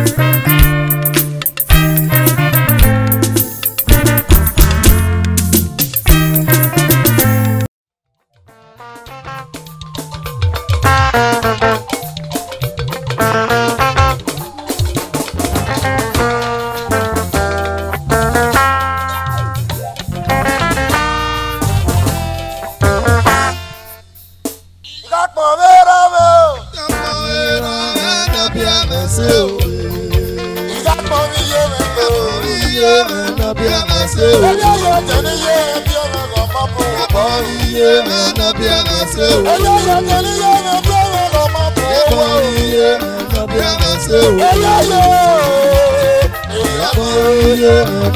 Ìkápọ̀ mẹ́ra mẹ́ o. Ìkápọ̀ mi yé mi mẹ́ o. Ẹjọ́ yóò tẹ̀lé yé ẹbí ọmọ kan máa bọ̀ wọ̀. Ẹjọ́ yóò tẹ̀lé yé ẹbí ọmọ kan máa bọ̀ wọ̀. Ẹjọ́ yóò.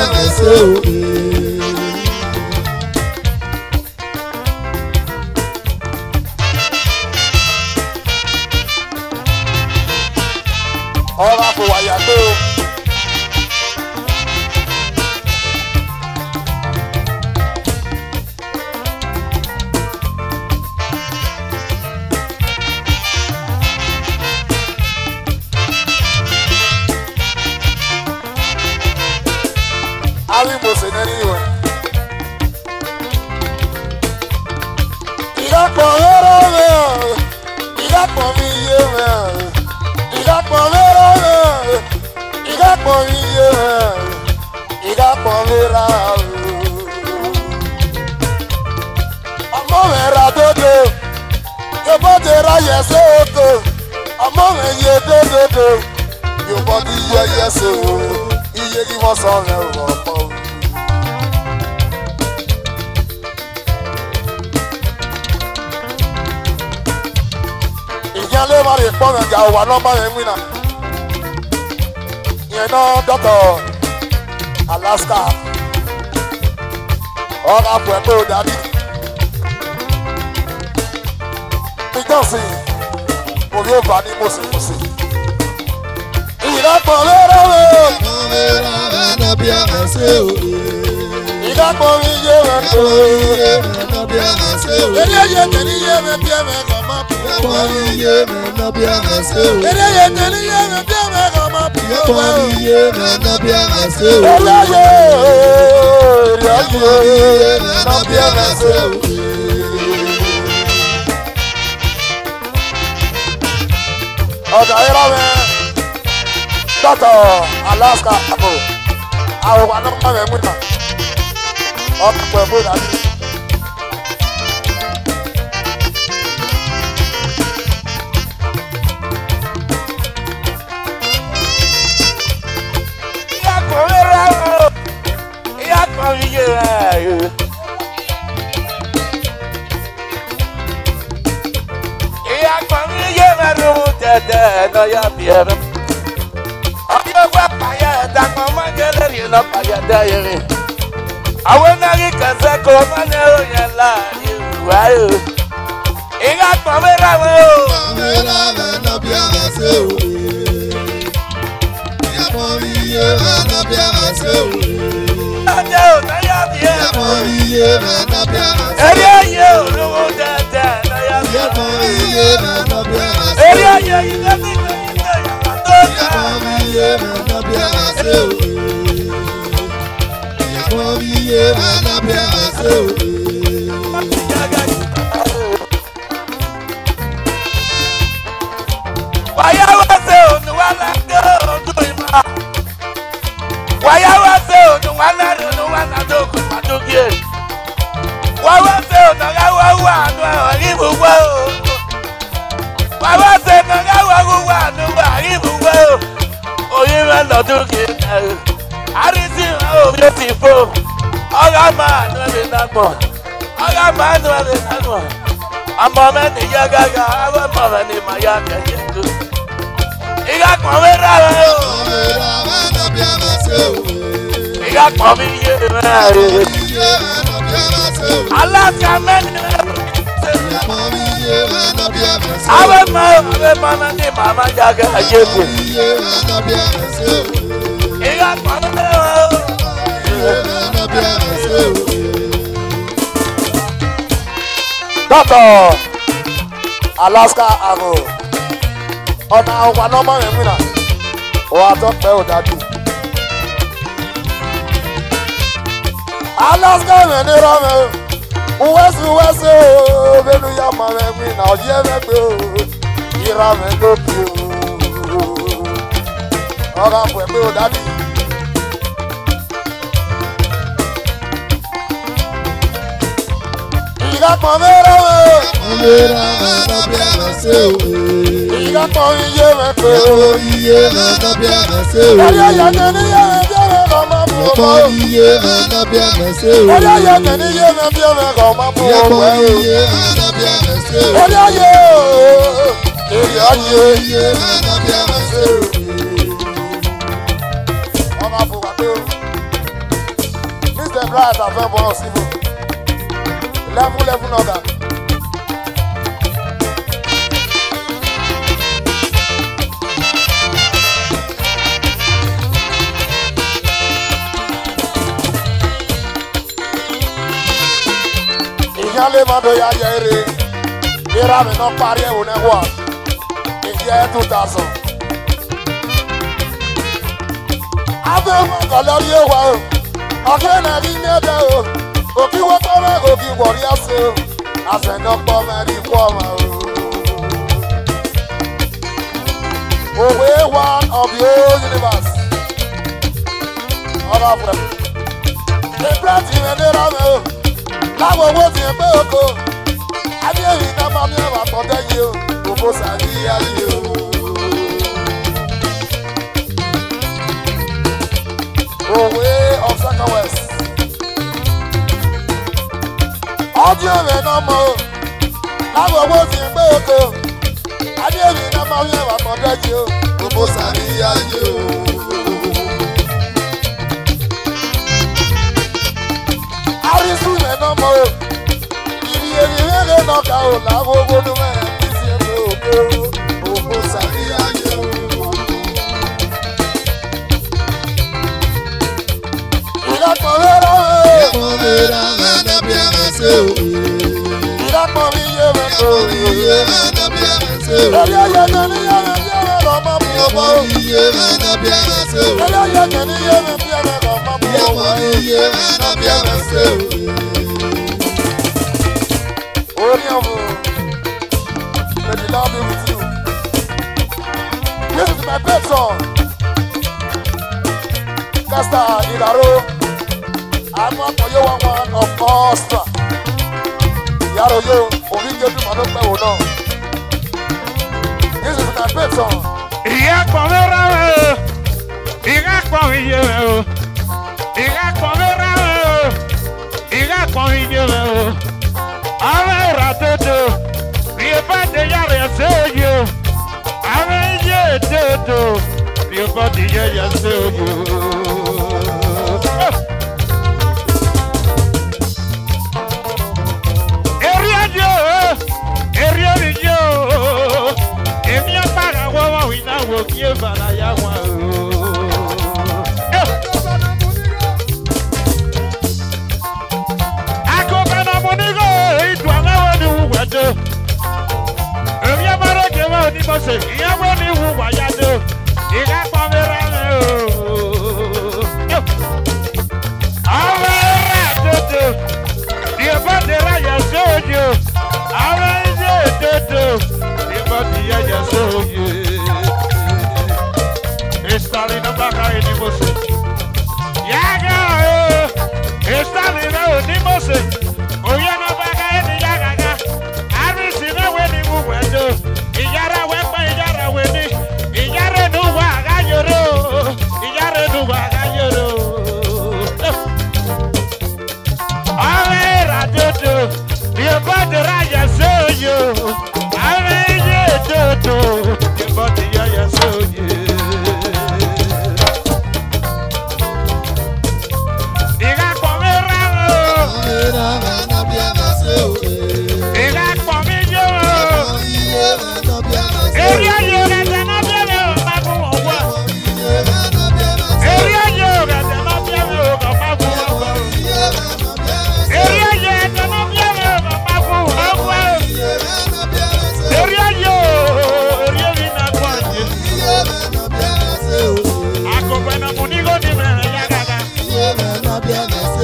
Ọ̀rọ̀ àfọwàyà gbé o. Ari mo se nẹ́ni ìwẹ̀. Ìdápọ̀ mẹ́rọ̀ mẹ́ o. Ìdápọ̀ mi yé mẹ́ o. Ìdápọ̀ mẹ́rọ̀ mẹ́ o. Ìdápọ̀ mi yé mẹ́ o. Ìdápọ̀ mẹ́ra o. Ọmọ mi ra dodo. Yóò ti ra yẹsẹ̀ oko. Ọmọ mi yé dododo. Yóò ti yẹ yẹsẹ̀ o. Iye kí wọ́n sọ rẹ̀ wọ̀ pọ̀ o. ìyẹn ló máa lè pọ́n ẹ̀jà wà nọ́mbà yẹn wí náà ìyẹn náà dọ́tọ̀ alaska ọ̀rọ̀ àpò ẹ̀ pé ó dàbí ìjọsìn òbí ó bá ní mọ̀símọ̀sí ìdàpọ̀ lérò rẹ̀ ìdàpọ̀ mi yé rẹ̀ tó eléyè tẹ̀lé yé rẹ̀ bí ẹ̀rẹ̀ kàn máa bù ọ́ eléyè tẹ̀lé yé rẹ̀ bí ẹ̀rẹ̀ kàn máa bù ọ́ eléyè ìrẹ́yè nàbí ẹ̀rẹ̀ sí o. ọ̀dà yẹn lọ́wọ́ dọ́tọ̀ alaska àbò àwọn wà lọ́kọ̀ rẹ̀ mú náà ọkọ̀ pẹ̀lú ìdájú. àwọn náírà kẹsẹ́ kọ́ mọ́nẹ́rò yẹn láàrin ìwà yìí ìyá pọ̀ mẹ́ra wọn o. ọjọ́ ò náyà bí ẹ̀ mọ́ eré ayé olówó tẹ̀tẹ̀ náyà bí ẹ̀ mọ́ eré ayé yìí lẹ́sìn ìgbẹ́yìn tẹ̀ yàrá tó tẹ̀. wàyà wá sí ònù wà láńdé ònù ìmọ̀ wàyà wá sí ònù wà láńdé ònù wà láńdé òkú pàdókè wà wá sí ònù káwá wà nù ọ̀rí gbogbo o wà wá sí ònù káwá wà nù ọ̀rí gbogbo o oyin rẹ lọ́dún kìí àrísí òbí ó ti fò ọ̀rá máa nù ẹ̀mí nàgbọ̀n ọ̀rá máa nù ẹ̀mí nàgbọ̀n ọmọ mẹ́ni yá gágá àwọn ọmọ mẹ́ni máa yá kẹ̀kẹ́ tó ìyá kan mi rà rẹ o ìyá kan mi yé rẹ alága mẹ́ni rẹ àwọn ọmọ àwọn ọmọ mẹ́ni máa máa yá kẹ̀kẹ́ tó ìyá kan mi rẹ o. dọ́tọ̀ alaska àgò ọ̀nà ọ̀wà nọ́mbà yẹn wí náà ó wá tọ́pẹ́ ò dájú. alaska mi ní rọmẹ o wẹ́sì wẹ́sì o bẹ́ẹ̀ni yá ma mẹ́ mi náà yẹ mẹ́ gbé o ìra mẹ́ lókè o ọ̀rọ̀ àpò ẹ̀ pé ò dájú. ìyá kan mi rọmẹ o Ìlera mẹ́ta bí ẹ̀rọ ṣe òwe. ìyá kan mi yé mẹ́ pé o. Ẹ̀wọ̀ iye mẹ́ta bí ẹ̀rọ ṣe òwe. Orí ẹ̀yẹ tẹ̀ ní yé mi bí ẹ̀rẹ̀ kan máa mú Ẹ̀pọ̀ ọmọ o. iye mẹ́ta bí ẹ̀rọ ṣe òwe. Orí ẹ̀yẹ tẹ̀ ní yé mi bí ẹ̀rẹ̀ kan máa mú ọmọ Ẹ̀pọ̀ o. iye mẹ́ta bí ẹ̀rọ ṣe òwe. Orí ẹ̀yẹ o. Èrè ayé Iye mẹ́ta bí ẹ̀rọ ṣe òwe. ọmọ àfọwà pé o. Mr. Bright àfẹ́ bọ̀ síbò. Lẹ́fún lẹ́fún náà dà. ìyáálé máa dọ̀ ya yẹ eré ìra mi náà parí ẹ̀wò náà wà ìjẹ́ two thousand. abẹ́ mọ̀kàn lórí ẹ̀wà o ọ̀kẹ́ náà rí ní ẹ̀dẹ̀ o òkì wọ́pọ̀ mẹ́ òkì wọ̀rí ẹ̀sẹ̀ o àṣẹ̀dọ̀pọ̀ mẹ́rin kú ọmọ o. òwe one of the whole universe ọba fúrẹ́ ìgbà tí mi ní rámẹ́ o láwọn owó ti ń pé oko adéyìn náà máa ní ẹwà pọ̀tẹ́ yìí o òfò sàrí ayé o. òwe of second west ọdún ẹ̀rẹ̀ náà mọ̀ o láwọn owó ti ń pé oko adéyìn náà máa ní ẹwà pọ̀tẹ́ yìí o òfò sàrí ayé o. arisun yẹn náà mọ o ìrì èrì rere náà ká o làwọn owó ló mẹ́rin ní sí ẹgbẹ́ òkè o òkú sàríyáyé o. ìdàpọ̀ rẹ́rọ̀ o Ẹ̀pọ̀ ìlera mẹ́ta bí ẹ̀rọ ṣe òwe. ìdàpọ̀ mi yé mi kò rí o. Iye mẹ́ta bí ẹ̀rọ ṣe lórí òwe. ẹyẹ tẹ̀lé yé mi bí ẹ̀rẹ̀ lọ mọ́ mi ò mọ́ Ẹ̀pọ̀ o. iye mẹ́ta bí ẹ̀rọ ṣe òwe. lórí ẹyẹ tẹ̀lé yé mi bí ẹ̀rẹ̀ lọ mọ́ mi ò Ẹ̀pọ̀ mọ́ o. iye mẹ́ta bí ẹ̀rọ ṣe òwe. orí ọ̀hún may the lord be with you. this is my pet song. kasta ìdàrú àmọ́ ọ̀yọ́ wọn wọn of course. yàrá oyè òbí jẹ́jú màá ló pẹ́ wò náà. this is my pet song. ìyá pọ̀ mi rárá o ìyá pọ̀ mi yé mi o ìyá pọ̀ mi rárá o ìyá pọ̀ mi yé mi o àwọn ìrà dodo bí o bá dé yàrá ẹsẹ̀ òye o àwọn iye dodo bí o bá dé yàrá ẹsẹ̀ òye o. Eri ajo, eri omi jo, èmi apára wọ́wọ́ iná wo kí ẹ fara ya wọn o. Akọ̀bẹ̀nà mo ní kó ìdùn aláwọ̀ ni wùwà jọ. Èmi abára kẹwàá onímọ̀sẹ̀, ìyàwó ni wùwà yá jọ. Ìyá pọ̀ mi rà mí o. Àwọn ẹ̀rọ àtòtò ni ẹ bá ti ráyà sóòjò. Àwọn ẹ̀jẹ̀ ètòtò ni ẹ bá ti yáyà sóòjò.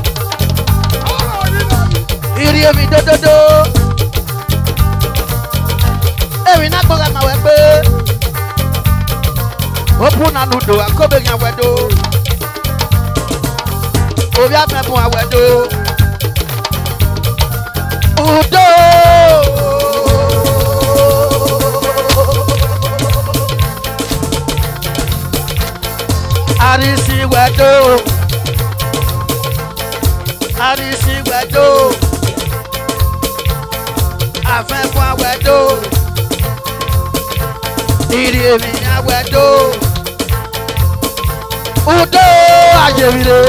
ìrì èmi dódódó èmi náà gbọ́dọ̀ máa wẹ̀ pé ó fún nanu dò àkóbèrè àwẹ̀ dò orí àfẹ́fún àwẹ̀ dò udo. Arisi wẹ̀dò. Arisi wẹ̀dò. Afẹ́fún awẹ̀dò. Ìrì èmi awẹ̀dò. Udo ayèmíre.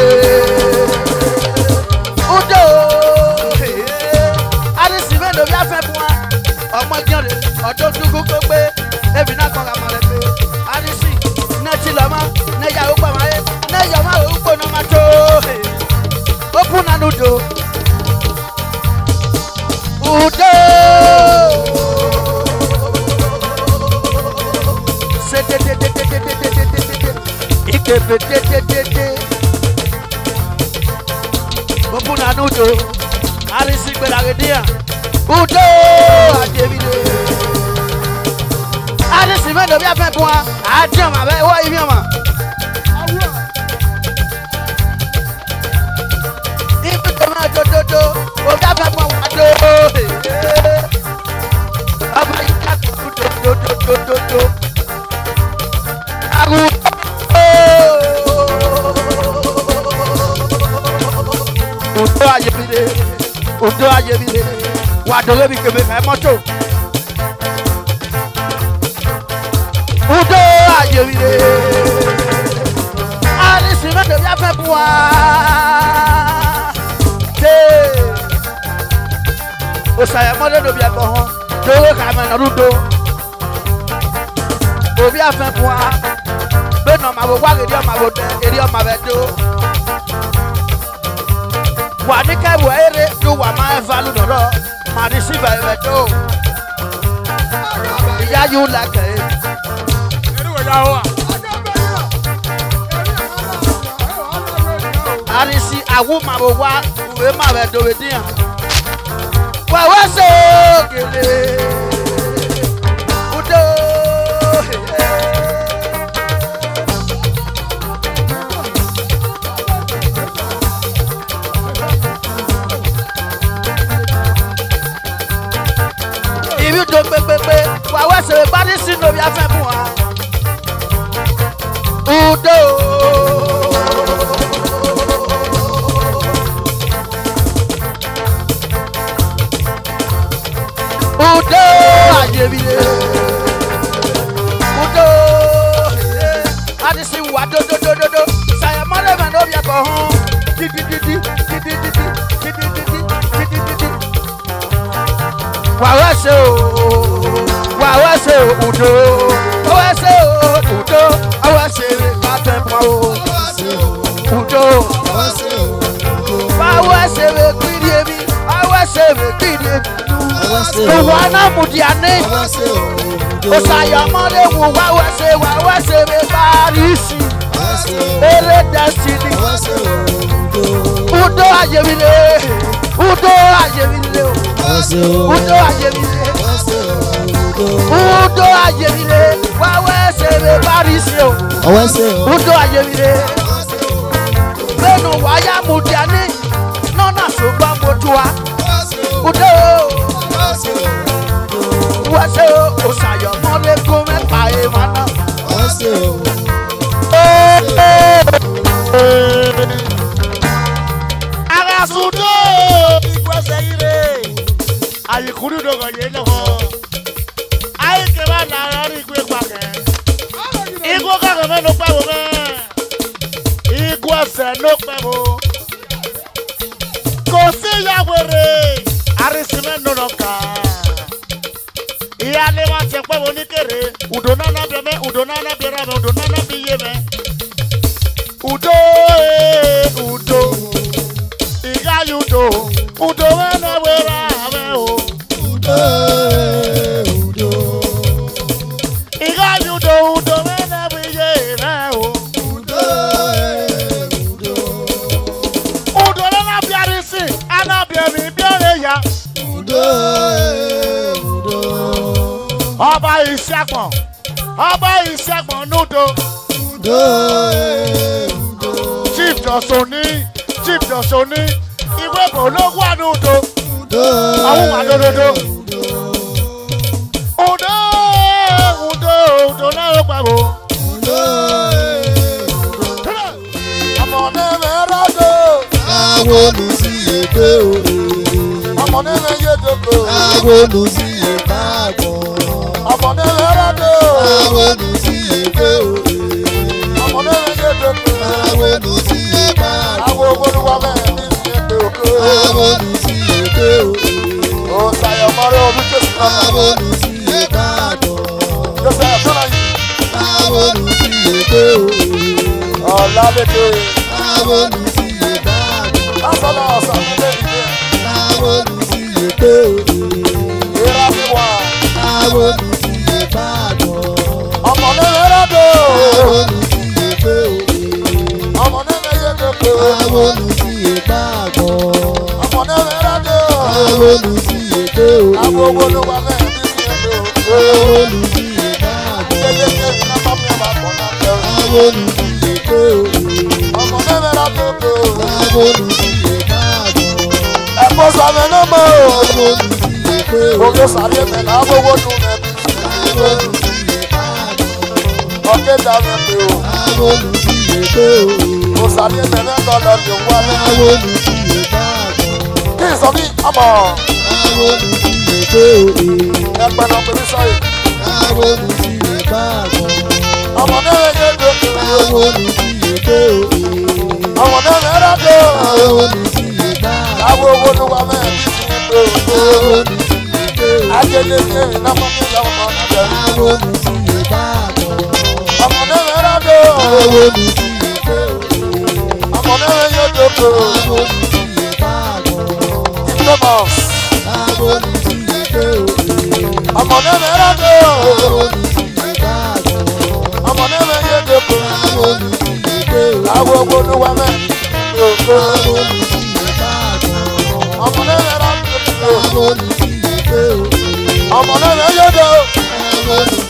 Udo. Arisi mélòó bí afẹ́fún wa? Ọmọ jẹ́rìí ọdún dúkú kó gbé. Èmi náà kọ́ ka mọ̀ rẹ̀ pé. Arisi nẹ́tì lọ́mọ nẹ́yà ó pàmò ayé nẹ́yà ọmọ àwọn òkú ọ̀nà máa tó. Open and udo. Udo. Se de de de de de de de de de de de. Ikefe de de de de. Open and udo. Arisi gbẹ̀dàgẹ̀dẹ̀ Udo. Adébídé. Arisi mẹ́lò bí a fẹ́ fún wa àádìí ọmọ abẹ́ wọ́ ibi ọmọ. ibi tó máa dododo òbí a fẹ́ fún wa do. ọmọ yìí ká kú dododododo. àgùn. Odo ayebile, odo ayebile, wa dole bi kebe ka mọ́tò. Odo ayebile, alisi mẹ́tò bí a fẹ́ bu wa. Ṣé osàyẹ̀ mọ́tò tó bí a bọ̀ hàn, lówó kà mẹ́ nà lúdo. Òbí a fẹ́ bu wa, bẹ́ẹ̀ nà ọmọ àbò wá èdè ọmọ àbò dẹ, èdè ọmọ àbẹ̀ dó wà ní kẹ́wù eré tó wà máa ń falù lọ́rọ́ màá ní sí bẹ̀rẹ̀ tó. ìyá yóò lẹ́kẹ̀ ẹ́. àrísí àwọn màbò wá ìwé màbẹ̀ dòwe díyàn. wẹ̀wẹ́ ṣe ògèlè. Udo. ìbí tó pépépé wà wá ṣèrè parí sínú omi afẹ́ fún wa. Udo. Udo ayébíyé. Udo. Adisi wà dódódódódó. Sàyẹ̀mọ́lẹ̀ mẹ́rin omi ẹ̀kọ́ hàn. Dídídídí dídídídí dídídídí dídídídí wàá ṣe o wàá ṣe o udo wàá ṣe o udo wàá ṣe bàtẹ pọ o udo wàá ṣe o kiri ebi wàá ṣe o kiri ebi òwò anamudi-ane òsàyọmọléwu wàá ṣe wàá ṣe parisi eré destiny udo ayemile udo ayemile o udo ayemile udo ayemile wàá ṣe parisi o udo ayemile gbẹnu wáyà mudi-ane nọ́nà ṣùgbọ́n mo tu wa udo wàá ṣe òsàyọmọlẹ́kùn mẹ́ta ẹ̀ wọn náà. Arasudo ikwese ire ayikuru dogo ye lọkọ ayi keba na yọri igwe gbàgẹ igwe kàkẹ́ mẹ́ ló pẹ́ wò mẹ́ igwe ẹsẹ̀ ló pẹ́ wò kò sí yàwèrè arísìmẹ́ nọ̀nà ká ìyá ni wọ́n ti pẹ́ wò ní kéré udo nana bẹ mẹ́ udo nana bẹ rẹ mẹ́ udo nana bẹ yé mẹ́ udo ee udo ìyá yudo udo wẹ́nà wẹ́rẹ́ àmẹ́ o ìyá yudo udo wẹ́nà bẹ yé rẹ o udo nana bẹ arisi anabẹ mi bẹrẹ ya ọba ìṣàgbọ̀n ọba ìṣàgbọ̀n nudo chief jọ̀sọ̀ ní chief jọ̀sọ̀ ní ìwé bò ló wà nudo àwọn wà lódodo udo udo udo náà ló pa wò. ọmọdé mẹ́rọ dò Àwọn olùsíyèdè òde. ọmọdé mẹ́yẹ dòkò Àwọn olùsíyèdè àgbọ̀n. ọmọdé mẹ́rọ dò Àwọn olùsíyèdè òde. ọmọdé mẹ́yẹ dòkò Àwọn olùsíyèdè àgbọ̀n. àwọn olúwa mẹ́rin ní ìyẹ̀dẹ̀ òkè Àwọn olùsíyèdè òde. òsàyọmọrẹ olùjẹsì náà Àwọn olùsíyèdè àgbọ̀n. jọsẹ àtúnà yìí Àwọn olùsíyèdè òde. ọ̀làlédè Àwọn olùsíyèdè àgbọ̀n. lásánà ọ̀sánlẹ̀ ìdè Àwọn olùsíyèdè òde. ìrà fíwà Àwọn olùsíyèdè àgbọ̀n. ọmọdé mẹ́rọ dò Àwọn olùsíyèdè òde. ọmọdé mẹ́yẹ dòkò Àwọn olùsíyèdè àgbọ̀n. ọmọdé mẹ́rọ dò Àwọn olùsíyèdè òde. àwọn olúwa mẹ́rin ní ìyẹ̀dẹ̀ òkè Àwọn olùsíyèdè àgbọ̀n. Tábólú ti yè pé òye. ọmọ nẹ́mẹ́ra tó dé o. Tábólú ti yè káàbọ̀. ẹ̀kọ́ sàmì ní mọ́ o. Tábólú ti yè pé òye. òkè sàrí ẹ̀mẹ̀ náà gbogbo dùn mẹ́bí. Tábólú ti yè káàbọ̀. ọ̀kẹ́ dà mí pé o. Tábólú ti yè pé òye. kò sàrí ẹ̀mẹ̀ náà lọ́lọ́ ní wá ní. Tábólú ti yè káàbọ̀. kí n sọ bí ọmọ Tábólú ti yè pé òye. ẹgbẹ́ náà pèmí sọ́yìn. Tábólú ti yè káàbọ̀. ọmọ nẹ́mẹ́ yé dé o. Tábólú ti yè pé òye. ọmọ nẹ́mẹ́ra dé o. Tábólú ti yè káàbọ̀. láwo owó ló wà mẹ́rin bí ti ní pé o. Tábólú ti yè pé òye. ajẹ́lé ní èrè náà fún mi lọ́wọ́ ọmọ náà. Tábólú ti yè káàbọ̀. ọmọ nẹ́mẹ́ra dé o. Tábólú ti yè pé òye. ọmọ nẹ́mẹ́ yé dé o. Tábólú ti yè káàbọ̀. Thomas. Tábólú ti yè pé òye. ọmọ nẹ́mẹ́ra dé o. Tábólú ti yè káàbọ̀. ọmọ nẹ́mẹ́ yé dé o. Tábólú ti yè pé òye. láwo owó ló wà mẹ́rin bí o. Tábólú ti yè káàbọ̀. ọmọ nẹ́mẹ́ra dé o. Tábólú ti yè pé òye. ọmọ nẹ́mẹ́ yé dé o. Tábólú ti yè káàbọ̀.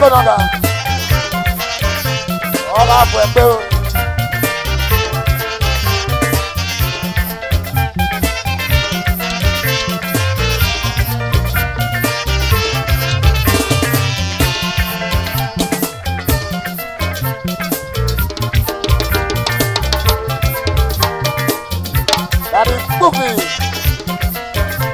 Ego naga. Ọba afọ ẹgbẹ́ o. That is moving.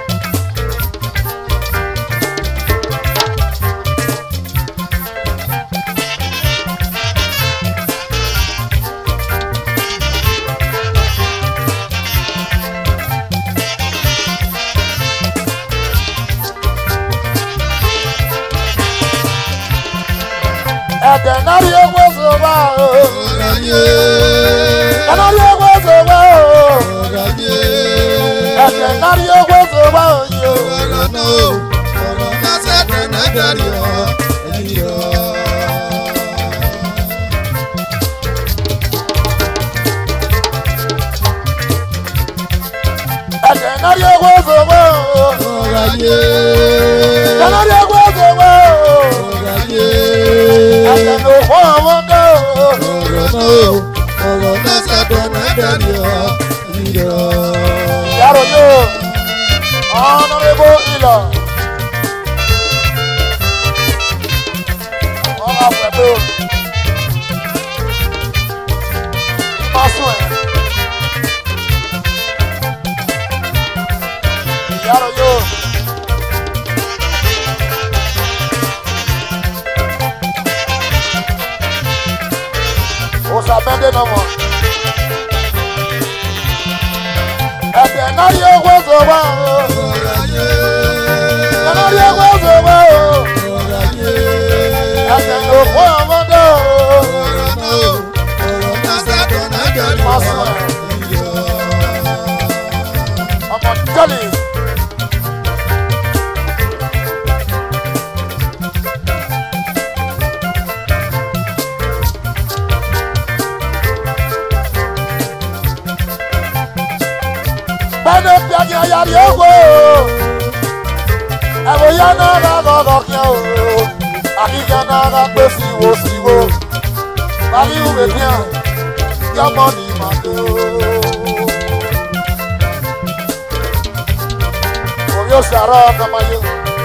Ẹ̀jẹ̀ náà rí owó sọ̀rọ̀ o. Ẹ̀jẹ̀ náà rí owó sọ̀rọ̀ o. Ẹ̀jẹ̀ náà rí owó sọ̀rọ̀ o. yo. Ẹ̀jẹ̀ náà rí owó sọ̀rọ̀ o. Ẹ̀jẹ̀ náà rí owó sọ̀rọ̀ o. Ẹ̀jẹ̀ ló fọ́ àwọn dé o. Yàrá yóò. Honorable Ila. Ọba pẹ̀lú. Ìmọ̀sùn ẹ̀. Yàrá yóò. Oṣàbẹ́ndé náà mọ̀. Ẹ̀jẹ̀ náà rí owó sọ̀rọ̀ o. Ẹ̀jẹ̀ náà rí owó sọ̀rọ̀ o. Ẹ̀jẹ̀ ló fọ́ àwọn dé o. Ìmọ̀sùn ẹ̀. Ọmọ jọ́lì. Bẹ́ẹ̀ni piagi ayari owó. Ẹ̀wọ̀n yẹn náà rà lọ́lọ́ kí o. Àkíkẹ́ náà rà pé síwó síwó. Bàbí ìwé ní à, yọmọ ní màdó. Orí òṣàrọ̀ ọ̀kọ̀mọ̀yé.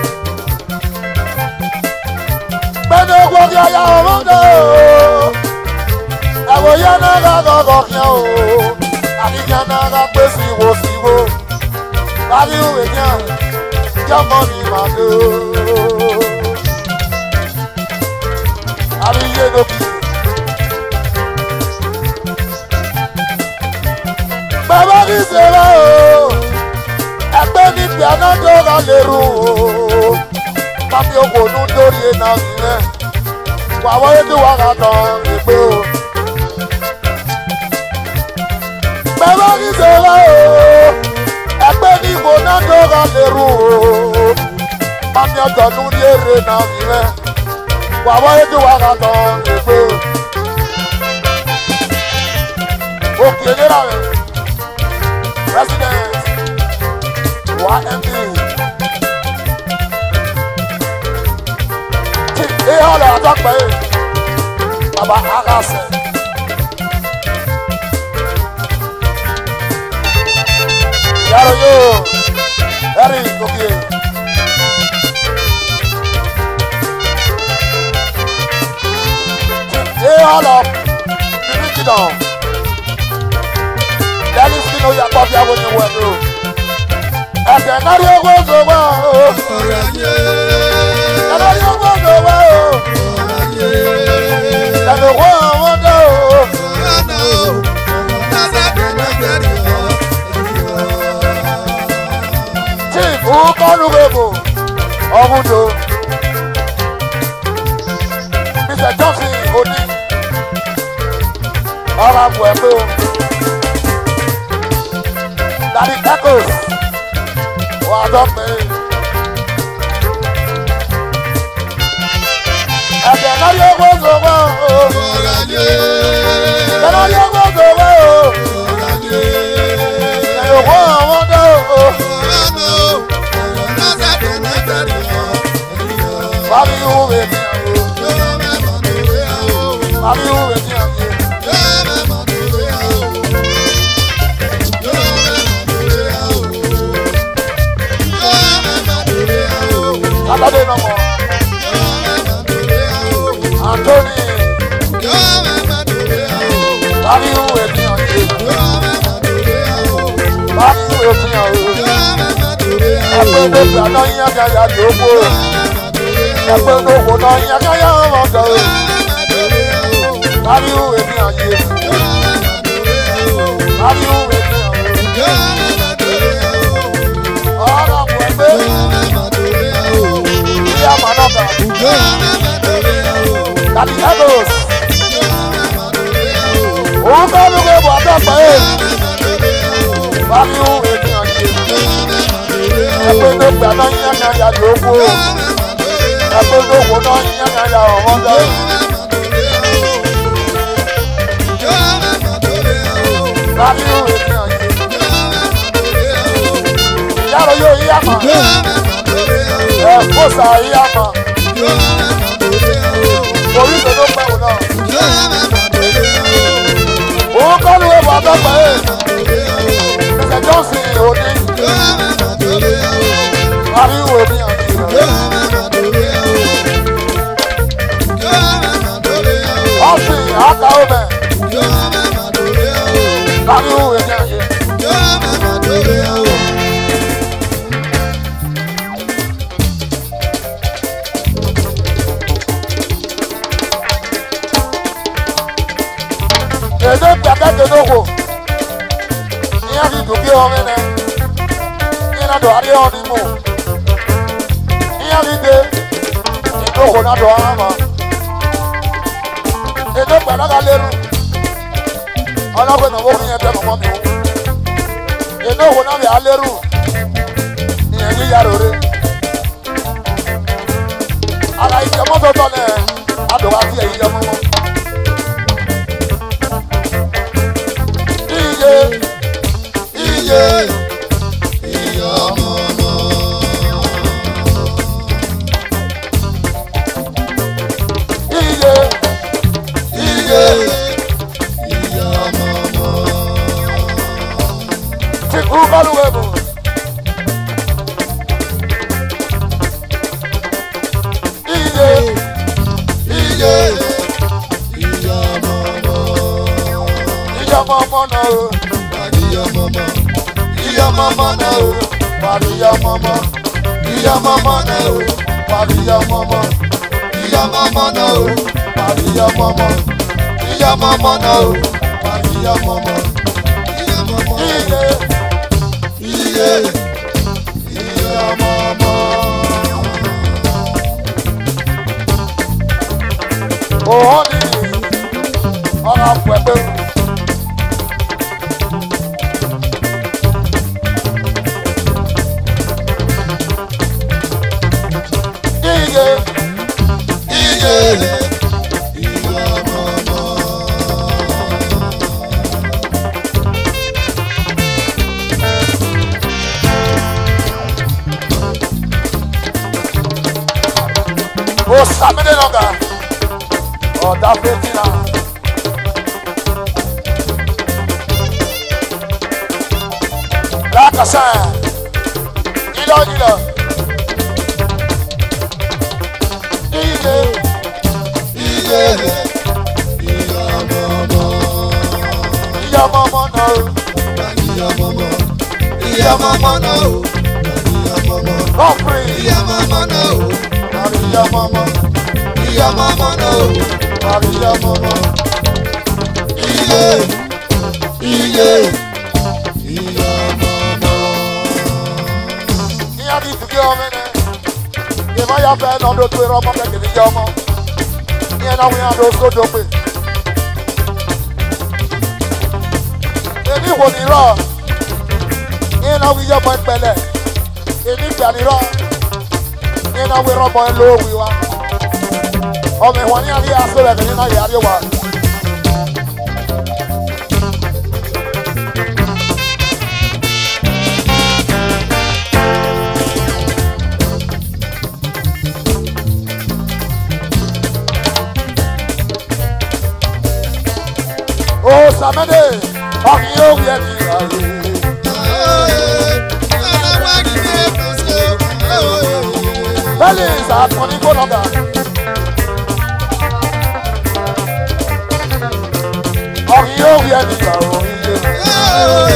Bẹ́ẹ̀ni owó kí ọya ọmọ dé o. Ẹ̀wọ̀n yẹn náà rà lọ́lọ́ kí o. Àkíkẹ́ náà rà pé síwó síwó. Bàbí ìwé ní à, yọmọ ní màdó. Àríyé lókè. Bàbá mi ṣeré o, ẹgbẹ́ ní piano tó rà lérò o. Pápí òkòónú dórí iná sílẹ̀, wà wọ́n ètò wà ká tán èpè o. Bàbá mi ṣeré o, ẹgbẹ́ ní ìbòná tó rà lérò o. Pápí ọ̀dọ́nú ní èrè náà sílẹ̀, wà wọ́n ètò wà ká tán èpè o. Òkè nira rẹ̀ president wa md ti ihe ọla atọkpa ye baba agase yaro yo eri okie ti ihe ọla bíbí kìdàn lẹ́yìn sínú yàtọ̀ bí àwọn ènìyàn wẹ̀ ló. ẹ̀sẹ̀ náà rí owó sọ̀wọ́ o. ẹ̀sẹ̀ náà rí owó sọ̀wọ́ o. ẹ̀sẹ̀ owó àwọn dé o. chief ukọ́nu gbogbo ọ̀húndò. mr johnson òní. ọ̀rọ̀ àbọ̀ ẹ̀ pé o. Daddy Tacos. Wà á dọ́ pé. Ẹ̀jẹ̀ náà yóò gbó sọ̀wọ́ o. Ẹ̀jẹ̀ náà yóò gbó sọ̀wọ́ o. Ẹ̀yọ̀ wọ́ àwọn dẹ́ o. Bábí ìhù mi ni o. Ariwo èmi àyè. Aládé náà mọ̀. Antoni. Ariwo èmi àyè. Ariwo èmi àyè. Ẹgbẹ́ ló gbà náà yín àgàyà lóko. Ẹgbẹ́ ló wò náà yín àgàyà ọmọdé. Ariwo èmi àyè. Ariwo èmi àyè. Ọ̀rọ̀ àpò ẹgbẹ́. Ilé àmàlọ́gà. Dàbí Lagos. Òun kọ́ ló gbé bọ̀ àtọ́pẹ́ ẹ̀. Ariwo èmi àyè. Ẹgbẹ́ ló gbà náà yín àgàyà lóko. Ẹgbẹ́ ló wò náà yín àgàyà ọmọdé. Ariwo èmi àyè. Yàrá yóò yí àmà. Ẹ fọ́sà yí àmà. Orí ìdòdó pẹ̀wò náà. Òun kọ́ ló gbé bọ̀ àtọ́pẹ́ ẹ̀. Mr. Johnson òní. Ariwo èmi àyè. Ọ̀sìn àkà ọbẹ̀. Ariwo èmi àyè. Èdè gbàgede lóko. Ìyá ti dùn bí ọmọ ẹnẹ. Ìyá náà dọ̀ adé ọ̀nì mú. Ìyá ti dé. Ìdókò náà dọ̀ ọ̀hán mọ́. Èdè gbàdága lérú. Ọlọ́gbẹ́ náà wọ́n yẹn tẹ́ mọ́mọ́ mi wò. Èdè òkò náà bẹ̀ á lérú. Ìyẹn yíyá rere. Àlà ìjẹmọ́tò tọ́ lẹ̀ adùn àti ẹ̀yìn jẹ mọ́mọ́. Iye iye iye iye ti kú kọ́lùwẹ̀ bò. Iye iye ìjọba ọmọ náà o. Ìyá mọ́mọ́ náà o. Wàrí ìyá mọ́mọ́. Ìyá mọ́mọ́ náà o. Wàrí ìyá mọ́mọ́. Ìyá mọ́mọ́ náà o. Wàrí ìyá mọ́mọ́. Ìyá mọ́mọ́ náà o. Wàrí ìyá mọ́mọ́. Iye iye ìyá mọ́mọ́. Òhun ni ọ̀rọ̀ pẹ̀pẹ́. Iye iye o sàmìlẹ̀ lọ́gà ọ̀dà fẹ́tìlà. Lákàsá ìlọ ìlọ. Iye iye ìyá mọ́mọ́ náà o. Ìyá mọ́mọ́ náà o. Lọ́ọ̀fìn ìyá mọ́mọ́ náà o. Àrí ìyá mọ́mọ́. Ìyá mọ́mọ́ náà o. Àrí ìyá mọ́mọ́. Iye iye ìyá mọ́mọ́. Ìyá ti dùn kí ọmọ ẹ̀nẹ́. Ìmọ̀ ya fẹ́ lọ́dọ̀ tó ẹ̀rọ ọmọ kẹ̀kẹ́ ní ìyá ọmọ. Ìyẹn náà wíyàn ló sódò pé. Èmi wò ní rọ̀. Ìyẹn náà wíyàn ọmọ ìpẹlẹ̀. Èmi gbà ní rọ̀. Ìyẹn náà wíyàn ọmọ ẹ̀ lówí wa. Ọmọ ìwọ̀n ní àríyá sọ̀rọ̀ ẹ̀ ní náà yàrá wa. ó sàmẹ́dẹ̀ ọkì yóò wí ẹni ìlàyé. bẹ́ẹ̀ni ìsàkùnrin kó lọ́gà. ọkì yóò wí ẹni ìlàyé.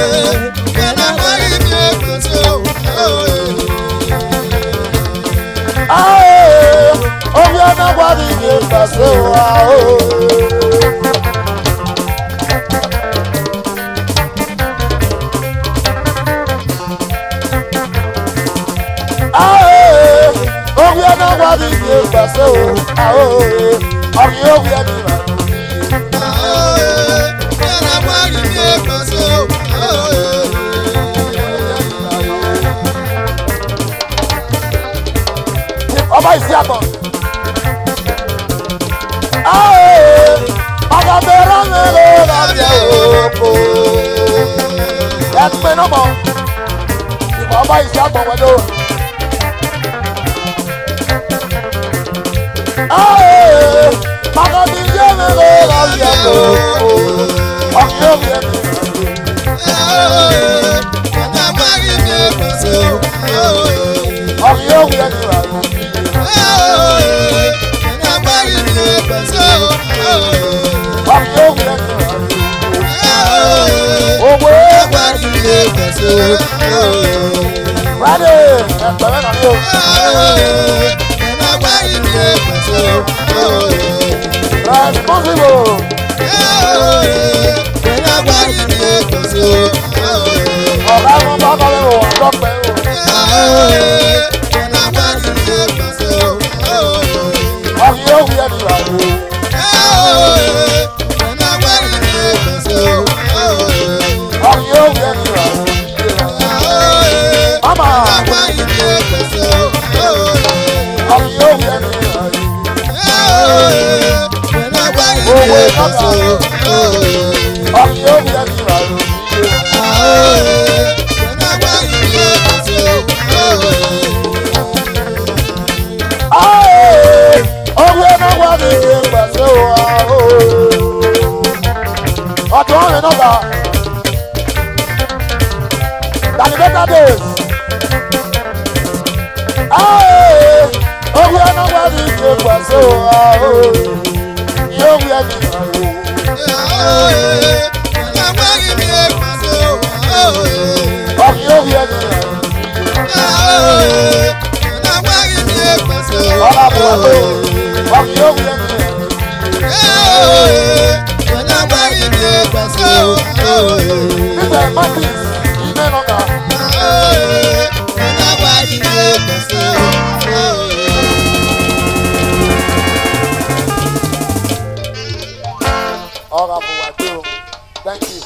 Ae, obi anagbara ihe mgbasa ụwa o. Ae, obi anagbara ihe mgbasa ụwa o. Ọkị obi adịla. Ọba isi atọ. Ae, ọga bere mmiri na-abịa oko. Ẹgbẹ́ náà mọ̀, ìmọ̀ ọba isi atọ wẹ̀dọ̀. Ae, maka ndị ihe mmiri na-abịa oko. Ọkị obi adịla. Ọkị obi adịla. Ọkị obi adịla. Owó Friday ẹgbẹ̀rún náà yóò. Responsible. Ọ̀gá ẹ̀fọn bá kọ́ lẹ́wọ̀ ọ̀dọ́pẹ́ o. Ọkì yóò wí ẹni rà o. Ọkì yóò wí ẹni rà o. Mama. Ọkì yóò wí ẹni rà o. Ọkì yóò wí ẹni rà o. Aye, orí ẹ̀nà wà ní ìgbàsẹ̀ wa o. Ọ̀tún ọ̀rìn náà bá. Dani better days. Aye, orí ẹ̀nà wà ní ìgbàsẹ̀ wa o. Yóò wí ẹni rà o. Ọkì yóò wí ẹni rà o. Ọlá àbúrò pé ọkì yóò wí ẹni rà o. Nígbà Martins, ilé náà kà. Ọ̀rọ̀ àbúwà dé o. Thank you.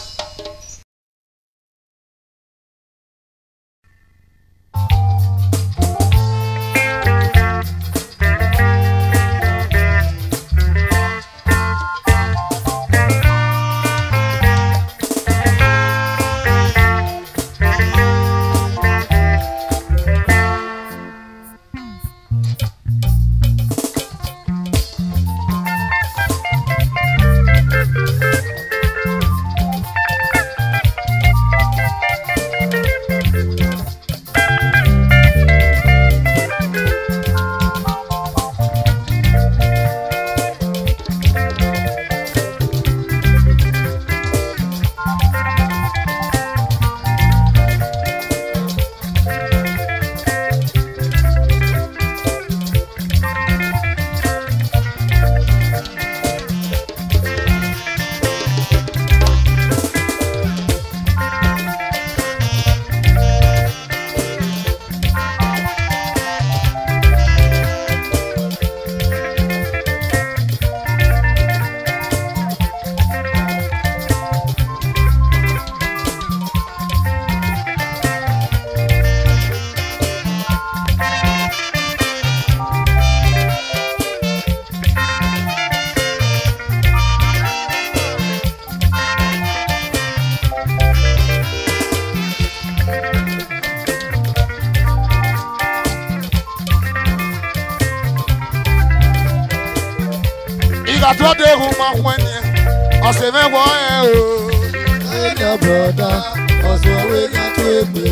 atụọdụ ehu ma hwenye ọ̀sẹ̀ mẹ́wọ́ ẹ̀ o. Area brother, ọ̀sọ̀ wé ká tó gbé.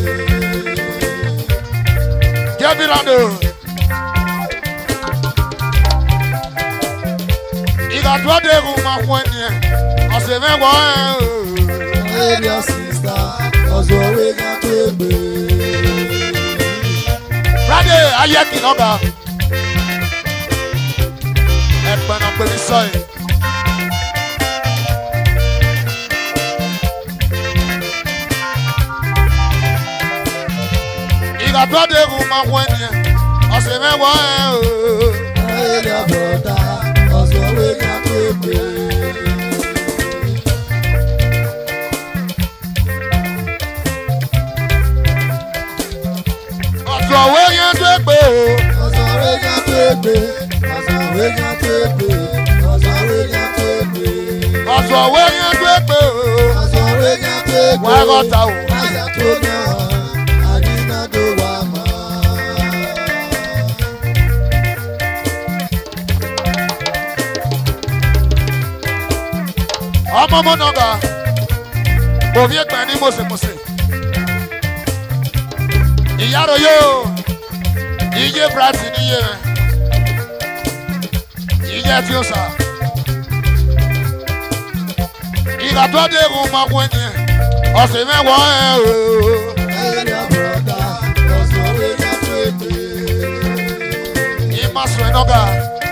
Jẹ́bi lánàá. Ìgbà tó dé kò máa fún ẹni ẹ̀. Ọ̀sẹ̀ mẹ́wọ́ ẹ̀ o. Area sister, ọ̀sọ̀ wé ká tó gbé. Friday ayé kìnnọ́gà. Ẹ̀pẹ̀ náà pè mí sọ́yìn. Ìgbà tó dé kò máa fún ẹni ẹ̀. Ọ̀sẹ̀ mẹ́wọ́ ẹ̀ o. Area brother, ọ̀sọ̀ wé ká tó gbé. Ọ̀sọ̀ òwe yẹn tó gbé o. Ọ̀sọ̀ wé ká tó gbé. Ọ̀sọ̀ wé ká tó gbé. Ọ̀sọ̀ wé ká tó gbé. Ọ̀sọ̀ òwe yẹn tó gbé o. Ọ̀sọ̀ wé ká tó gbé. Wọ́n á rọ́ta o. Àyà tó gán, àdínádó wà máa. ọmọ ọmọ nọgà òbí ẹgbẹ ní mọsẹmọsẹ ìyárò yóò iye brati níye rẹ iye tí ó sà ìgbà tó dé kó máa wọ ẹni ẹ ọsẹ mẹwàá ẹ o Area brother, ọ̀sọ̀ wé ká tó gbé. ìmọ̀ sọ ẹ nọgà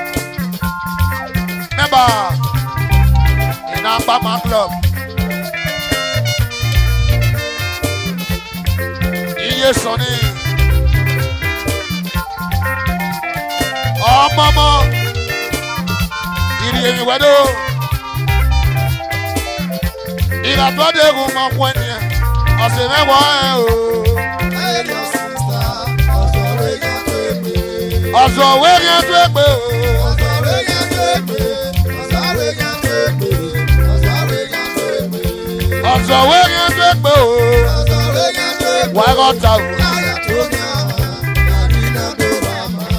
mẹba iná pàmò club iye sọ ni. ọmọọmọ ìrì èyí wẹ́dọ̀ ìràtọ́dẹ̀ ẹ̀gùn máa fún ẹni ẹ̀ ọ̀sẹ̀ mẹ́wàá ẹ̀ o Area sister, ọ̀sọ̀ wé ká tó gbé. ọ̀sọ̀ òwe ni ẹ tó ẹ pé o Ọ̀sọ̀ wé ká tó gbé. Ọ̀sọ̀ wé ká tó gbé. Ọ̀sọ̀ wé ká tó gbé. ọ̀sọ̀ òwe ni ẹ tó ẹ pé o Ọ̀sọ̀ wé ká tó gbé. wàá kọ́ ta o Àyà tó gán, àdínádó wà máa.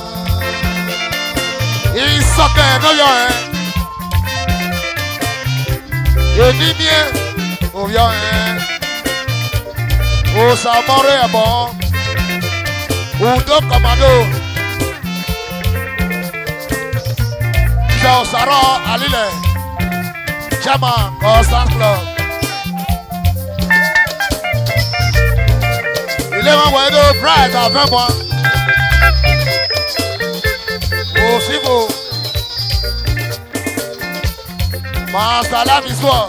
ìsọkẹ̀ ẹ̀ lọ́yọ̀ ẹ̀ èdè ní ẹ̀ òyọ̀ ẹ̀ òsàmọ́rẹ́ ẹ̀ bọ̀ ùdó kọ̀mọ́dó ìṣe òsàrọ̀ àlílẹ̀ chairman constant club ilé wọn wọ̀ ẹ́dọ̀ bright àfẹ́mọ́ òsínbò master lamisọ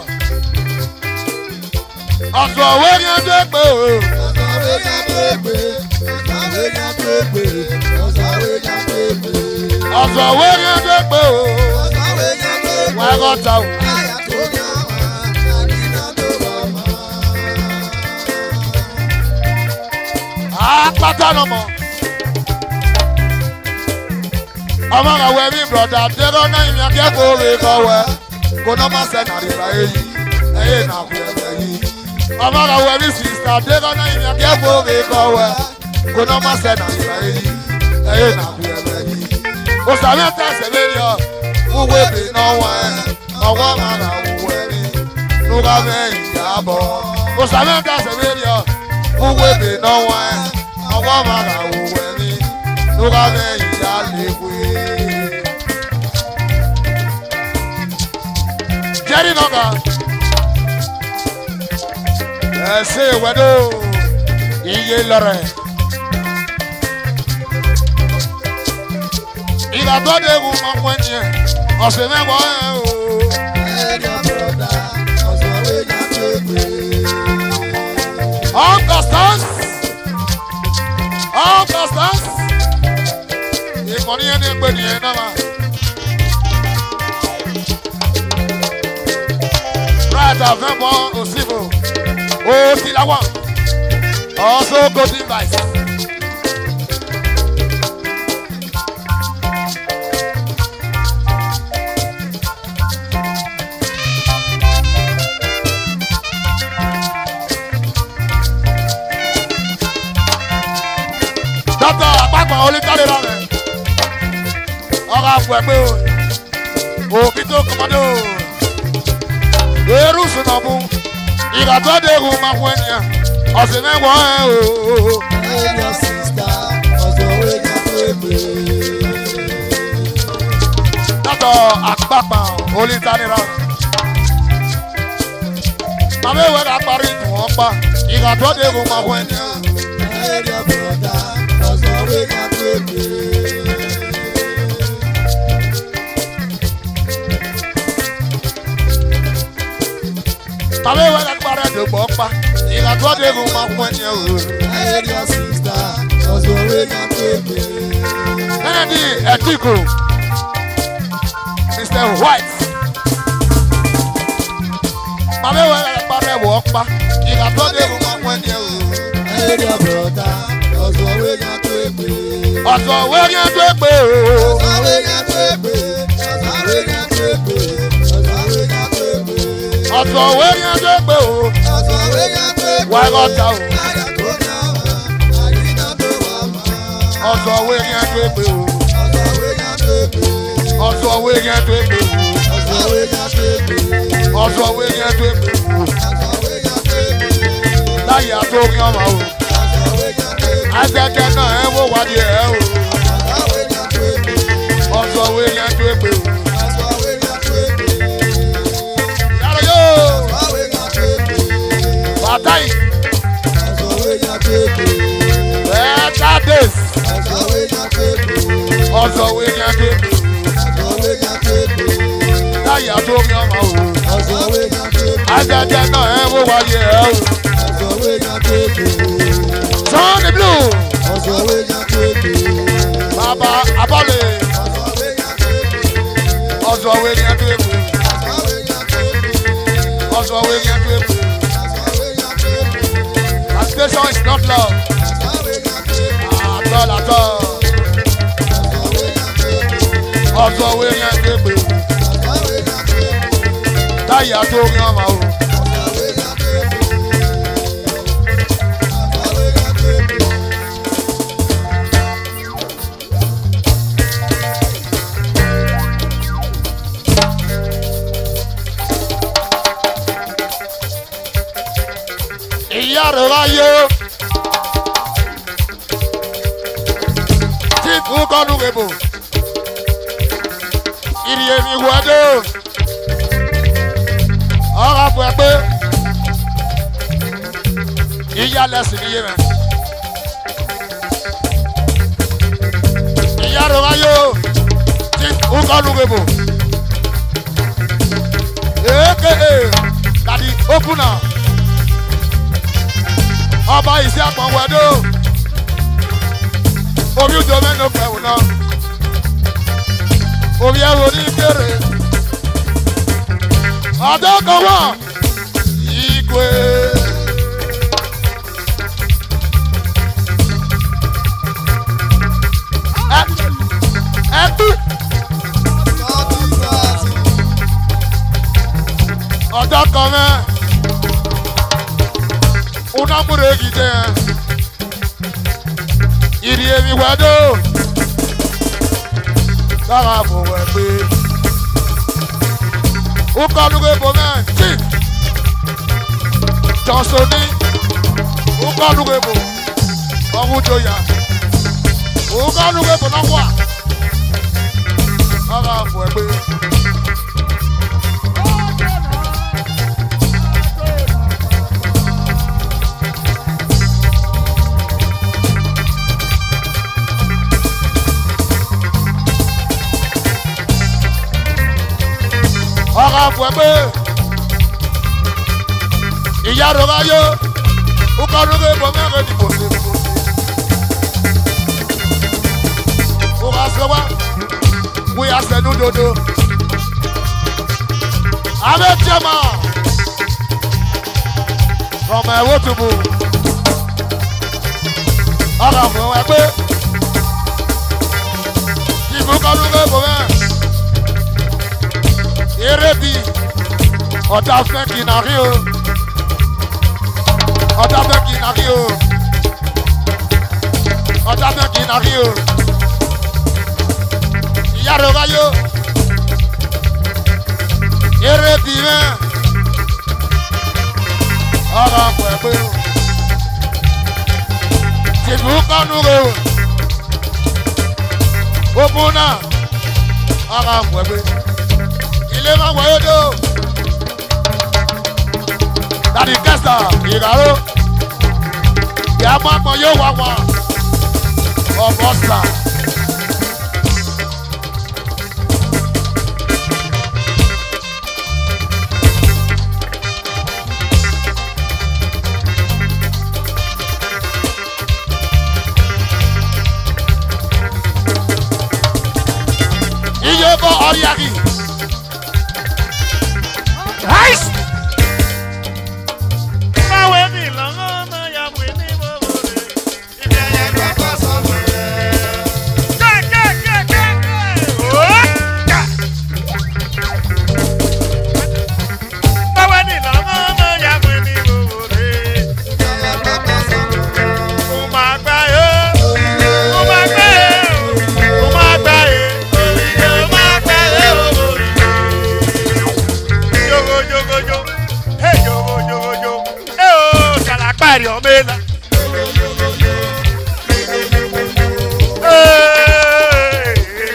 ọ̀sùn òwe ni ẹjọ́ pé o Ọ̀sọ̀ wé ká tó gbé. Ọ̀sọ̀ wé ká tó gbé. Ọ̀sọ̀ wé ká tó gbé. ọ̀sùn òwe ni ẹjọ́ pé o Ọ̀sọ̀ wé ká tó gbé. wọ́n ẹ̀kọ́ ta o Àyà tó gán, àdínádó wà máa. apáta nà mọ̀ ọmọ kan wẹ̀ mí broda dẹ́rọ́ náà ìyẹn akẹ́kọ̀ọ́ rẹ̀ kọ́ wẹ̀ kó náà má sẹ́ nàrírà èyí ẹ̀yẹ nà kú ẹ̀fẹ̀ yìí ọmọ kan wẹ̀ mí sista dẹ́rọ́ náà ìyẹn akẹ́kọ̀ọ́ rẹ̀ kọ́ wẹ̀ kó náà má sẹ́ nàrírà èyí ẹ̀yẹ nà kú ẹ̀fẹ̀ yìí òsàmì ẹ̀ta ẹ̀sẹ̀ lórí ọ wúwo èbè náà wọ̀ ẹ̀ ọwọ́ máa rà wúwo ẹ̀rí nuga mẹ́yìn yàbọ̀ òsàmì ẹ̀ta ẹ̀sẹ̀ lórí ọ wúwo èbè náà wọ̀ ẹ̀ ọwọ́ máa rà wúwo ẹ̀rí nuga mẹ́yìn yà lẹ́kọ̀ọ́ jerry nọga ẹsẹ ìwẹdọ iye lọrẹ ìgbàgbọ́ dẹ́gun máa ń wẹ́ni ẹ̀ ọ̀sẹ̀ mẹ́wàá ẹ̀ o Area brother, ọ̀sọ̀ wé ká tó gbé. augustus augustus ìmọ̀ni ẹni pé nìyẹn náà ma. right avẹ́mọ̀ òsínbò òsínláwà also golden vice. dọ́tọ̀ àpapọ̀ olùkọ́lé rẹ̀ ọ̀rọ̀ àpò ẹ̀gbẹ́ o òbí tó kọ́mọdé o lùsùn náà mú ìrọ̀tọ́ dẹ̀rù máa fún ẹnìyàn ọ̀sìn mẹ́wọ̀ọ́ ẹ̀ o. Elder sister, ọ̀sọ̀ wẹ́gà pépè. látọ̀ àpapà olùtanira. Màmá ìwé ká parí ìtùn wọn pa ìrọ̀tọ́ dẹ̀rù máa fún ẹnìyàn. Elder brother, ọ̀sọ̀ wẹ́gà pépè. Màmá ìwé ká parí ìdògbò pa ìrọ̀tọ́ dẹ̀rù máa fún ẹnìyàn o. Elder sister, ọ̀sọ̀ wẹ́gà pépè. Kennedy Etiko, Mr. White. Màmá ìwé ká parí ẹ̀wọ̀ pa ìrọ̀tọ́ dẹ̀rù máa fún ẹnìyàn o. Elder brother, ọ̀sọ̀ wẹ́gà pépè. Ọ̀sọ̀ wẹ́rí ẹ̀ tó pé o. Ọ̀sọ̀ wẹ́gà pépè. Ọ̀sọ̀ wẹ́gà pépè. Ọ̀sọ̀ wẹ́gà pépè. Ọ̀sọ̀ wẹ́rí ẹ̀ tó pé o. Ọ̀sọ̀ wẹ́gà pépè. Wà á rọ̀ta o. Àyà tó dá wà, àyínà tó wà mà. Ọ̀sọ̀ wẹ́rí ẹ̀ tó pé o. Ọ̀sọ̀ wẹ́gà pépè. Ọ̀sọ̀ wẹ́rí ẹ̀ tó pé o. Ọ̀sọ̀ wẹ́gà pépè. Ọ̀sọ̀ wẹ́rí ẹ̀ tó pé o. Ọ̀sọ̀ wẹ́gà pépè. Láyé àtòrí ọmọ o. Ọ̀sọ̀ wẹ́gà pépè. Agbẹ́jẹ́ náà ẹ̀ wò wádìí ẹ̀ o. Ọ̀sọ̀ wẹ́gà pépè. Ọ̀sọ̀ wẹ́rí ẹ̀ tó pé o. Ọ̀sọ̀ wẹ́gà pépè. Yàrá yóò. Ọ̀sọ̀ wẹ́gà pépè. Bàtà yìí. Ọ̀sọ̀ wẹ́gà pépè. Better days. Ọ̀sọ̀ wẹ́gà pépè. Ọ̀sọ̀ wẹ́rí ẹ̀ tó pé o. Ọ̀sọ̀ wẹ́gà pépè. Láyé àtòrí ọmọ o. Ọ̀sọ̀ wẹ́gà pépè. Agbẹ́jẹ́ náà ẹ̀ wò wádìí ẹ̀ o. Ọ̀sọ̀ wẹ́gà pépè. Sunny blue. Ọ̀sọ̀ wẹ́gà pépè. Bàbá Abọ́lé. Ọ̀sọ̀ wẹ́gà pépè. Ọ̀sọ̀ wẹ́rí ẹ̀ tó pé o. Ọ̀sọ̀ wẹ́gà pépè. Ọ̀sọ̀ wẹ́rí ẹ̀ tó pé o. Ọ̀sọ̀ wẹ́gà pépè. Masturbation is not love. Ọ̀sọ̀ wẹ́gà pépè. At all, at all. Ọ̀sọ̀ wẹ́gà pépè. Ọ̀sọ̀ wẹ́rí ẹ̀ tó pé o. Ọ̀sọ̀ wẹ́gà pépè. Láyé àtòrí ọmọ o. Ọ̀sọ̀ wẹ́gà pépè. Ọ̀sọ̀ wẹ́gà pépè. Ìyá rẹ̀ wáyé. Tí fún kọ́nù rèbò. Ìrì èmi wọ́dọ̀. Ọ̀rọ̀ fún ẹ pé. Ìyá lẹ́sìn níyé rẹ̀. Ìyá rẹ̀ wáyé. Tí fún kọ́nù rèbò. Èké dàdí ókú náà ọba ìsí àpọ̀wẹ́dọ́ orí ojú mẹ́nu fẹ̀wù náà orí ẹ̀rọ ní kéré ọ̀dọ́ kan wà ìgbé. ẹ tú ọ̀dọ́ kan mẹ́ unamure gide iri emi wedo lára àbòwò ẹgbẹ́ ukọlùgbé bomẹ chief jọsoni ukọlùgbé bò ọmúdóyà ukọlùgbé bò náà wà lára àbò ẹgbẹ́. ọ̀rọ̀ àfọ̀ ẹgbẹ́ ìyá rẹ̀ bá yó ukọ̀ lóge bọ̀ mẹ́rin ní bòsè bòsè. Wúwa sọ wá, wíyà sẹ́nu dodo. Abẹ́ jẹ́mà from ẹ̀wọ́ tùbù. Ọ̀rọ̀ àfọ̀ ẹgbẹ́ ìbùkọ̀ lóge bọ̀ mẹ́rin eré bi ọ̀tá fẹ́ kì í nà rí o ọ̀tá fẹ́ kì í nà rí o ọ̀tá fẹ́ kì í nà rí o ìyá rẹ̀ wáyé o eré bi mẹ́ pé o. tìlú kánú rẹ o. gbogbo náà ara wẹ̀ pé ilé máa wọ̀ yóò dé o. dàdí kẹsà ìràró ìyá máa gbọ́n yóò wá wọn ọ̀bọ̀ sà. iye bọ ọrịa gị Ice. Báwo ni ìlànà náà yà wé ní bòbò rẹ̀? Ìbẹ̀ yẹn kọ́kọ́ sọ fún rẹ̀. Kẹ́kẹ́kẹ́kẹ́kẹ́. Ó kà. Báwo ni ìlànà náà yà wé ní bòbò rẹ̀? Ó máa gbá yó. Ó máa gbá yó. Ó máa gbá yó. Ó máa gbá yó. Yogo yogo yo. Hey yogo yogo yo. Hey oh, salapari omela. Hey,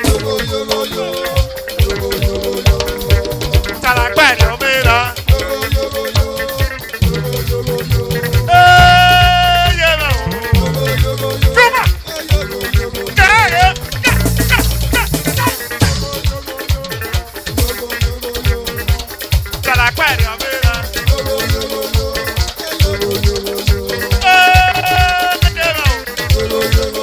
salapari omela. Hey, yeah, no. Chuma. Yeah, yeah. Salapari omela. Hey, yeah, no.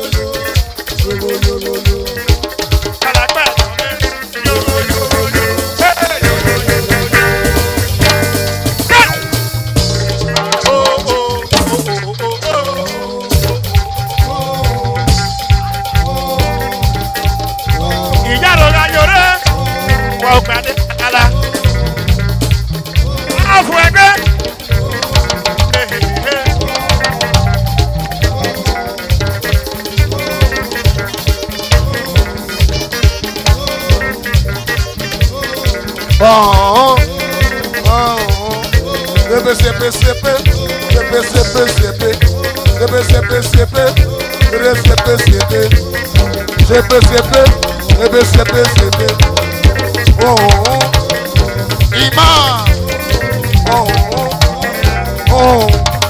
ọ̀hún ọ̀hún sepe sepe sepe sepe sepe sepe sepe sepe sepe sepe sepe sepe sepe sepe sepe sepe sepe ọ̀hún ìmá ọ̀hún ọ̀hún.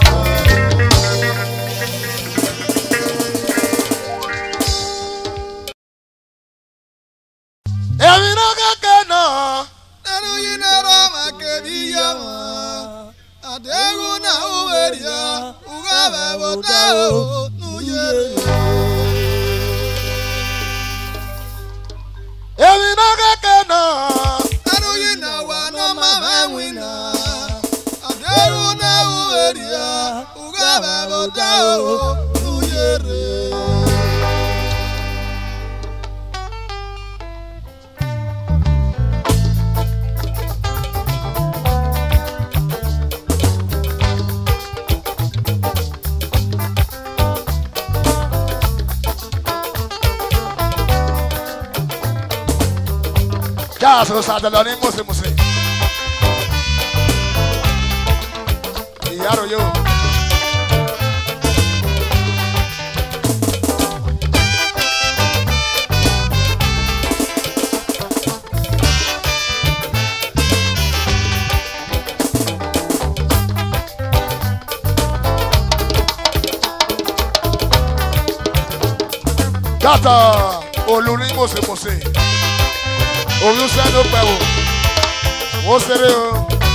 èmi náà kẹ́kẹ́ náà. Nanu yinara makebiya ma. Adegu na uweria. Ugabe botao. Nuyere. èmi náà kẹ́kẹ́ náà. Nanu yina wa no mama wina. Adegu na uweria. Ugabe botao. Nuyere. Yàrá sọ̀rọ̀ sàdọ̀lọ́ ní mùsùlùmùsì. Ìyárò yóò. Yàtọ̀ olú ní mùsùlùmùsì oyún sẹ́nu pẹ̀ wò ó ṣeré o.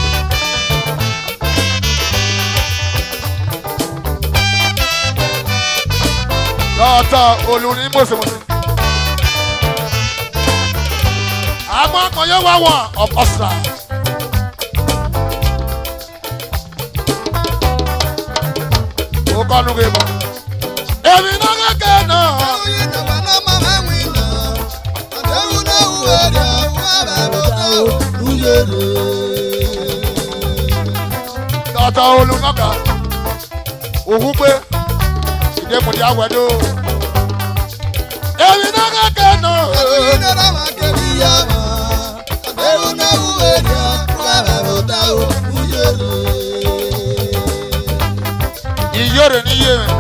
lọ́ọ̀tọ̀ olú ní mọ̀sẹ̀mọ̀sẹ̀. àmọ́ kan yóò wá wọ̀n ọ̀pọ̀sà. ó kọ́ nu gbé bọ̀. èmi náà kẹ́kẹ́ náà. Nanu yina wa no mama wina. Adegu na uweria. Ugabe botao. Nuyere. tọ́tọ́ olùkọ́kà òkú pé ìdẹ́kùnrin àwẹ̀dó. èmi náà kẹ́kẹ́ náà. wèrè ní yé mi.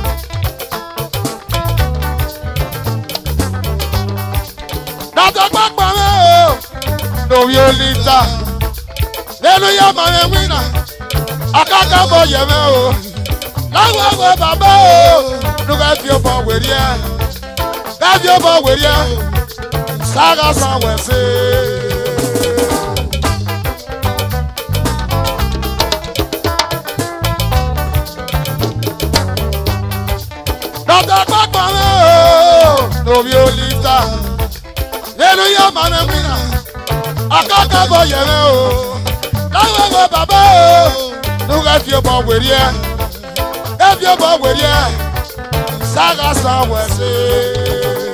dàtọ̀ pápá mi o lórí olíta lẹ́nu yá màá mi wíńnà akáká bọ̀ yẹ̀ mi o láwọn ọmọ bàbá o nuga fi ọmọ wèrè ẹ káfí ọmọ wèrè ẹ sága san wẹ̀sẹ̀. dọ́tà pápá mi o lórí olíta lẹ́nu yá màá mi wíńnà akáká bọ̀ yẹ̀ mi o láwọn ọmọ bàbá o nuga fi ọmọ wèrè ẹ ebi ọmọ wèrè ẹ sága san wẹ̀sẹ̀.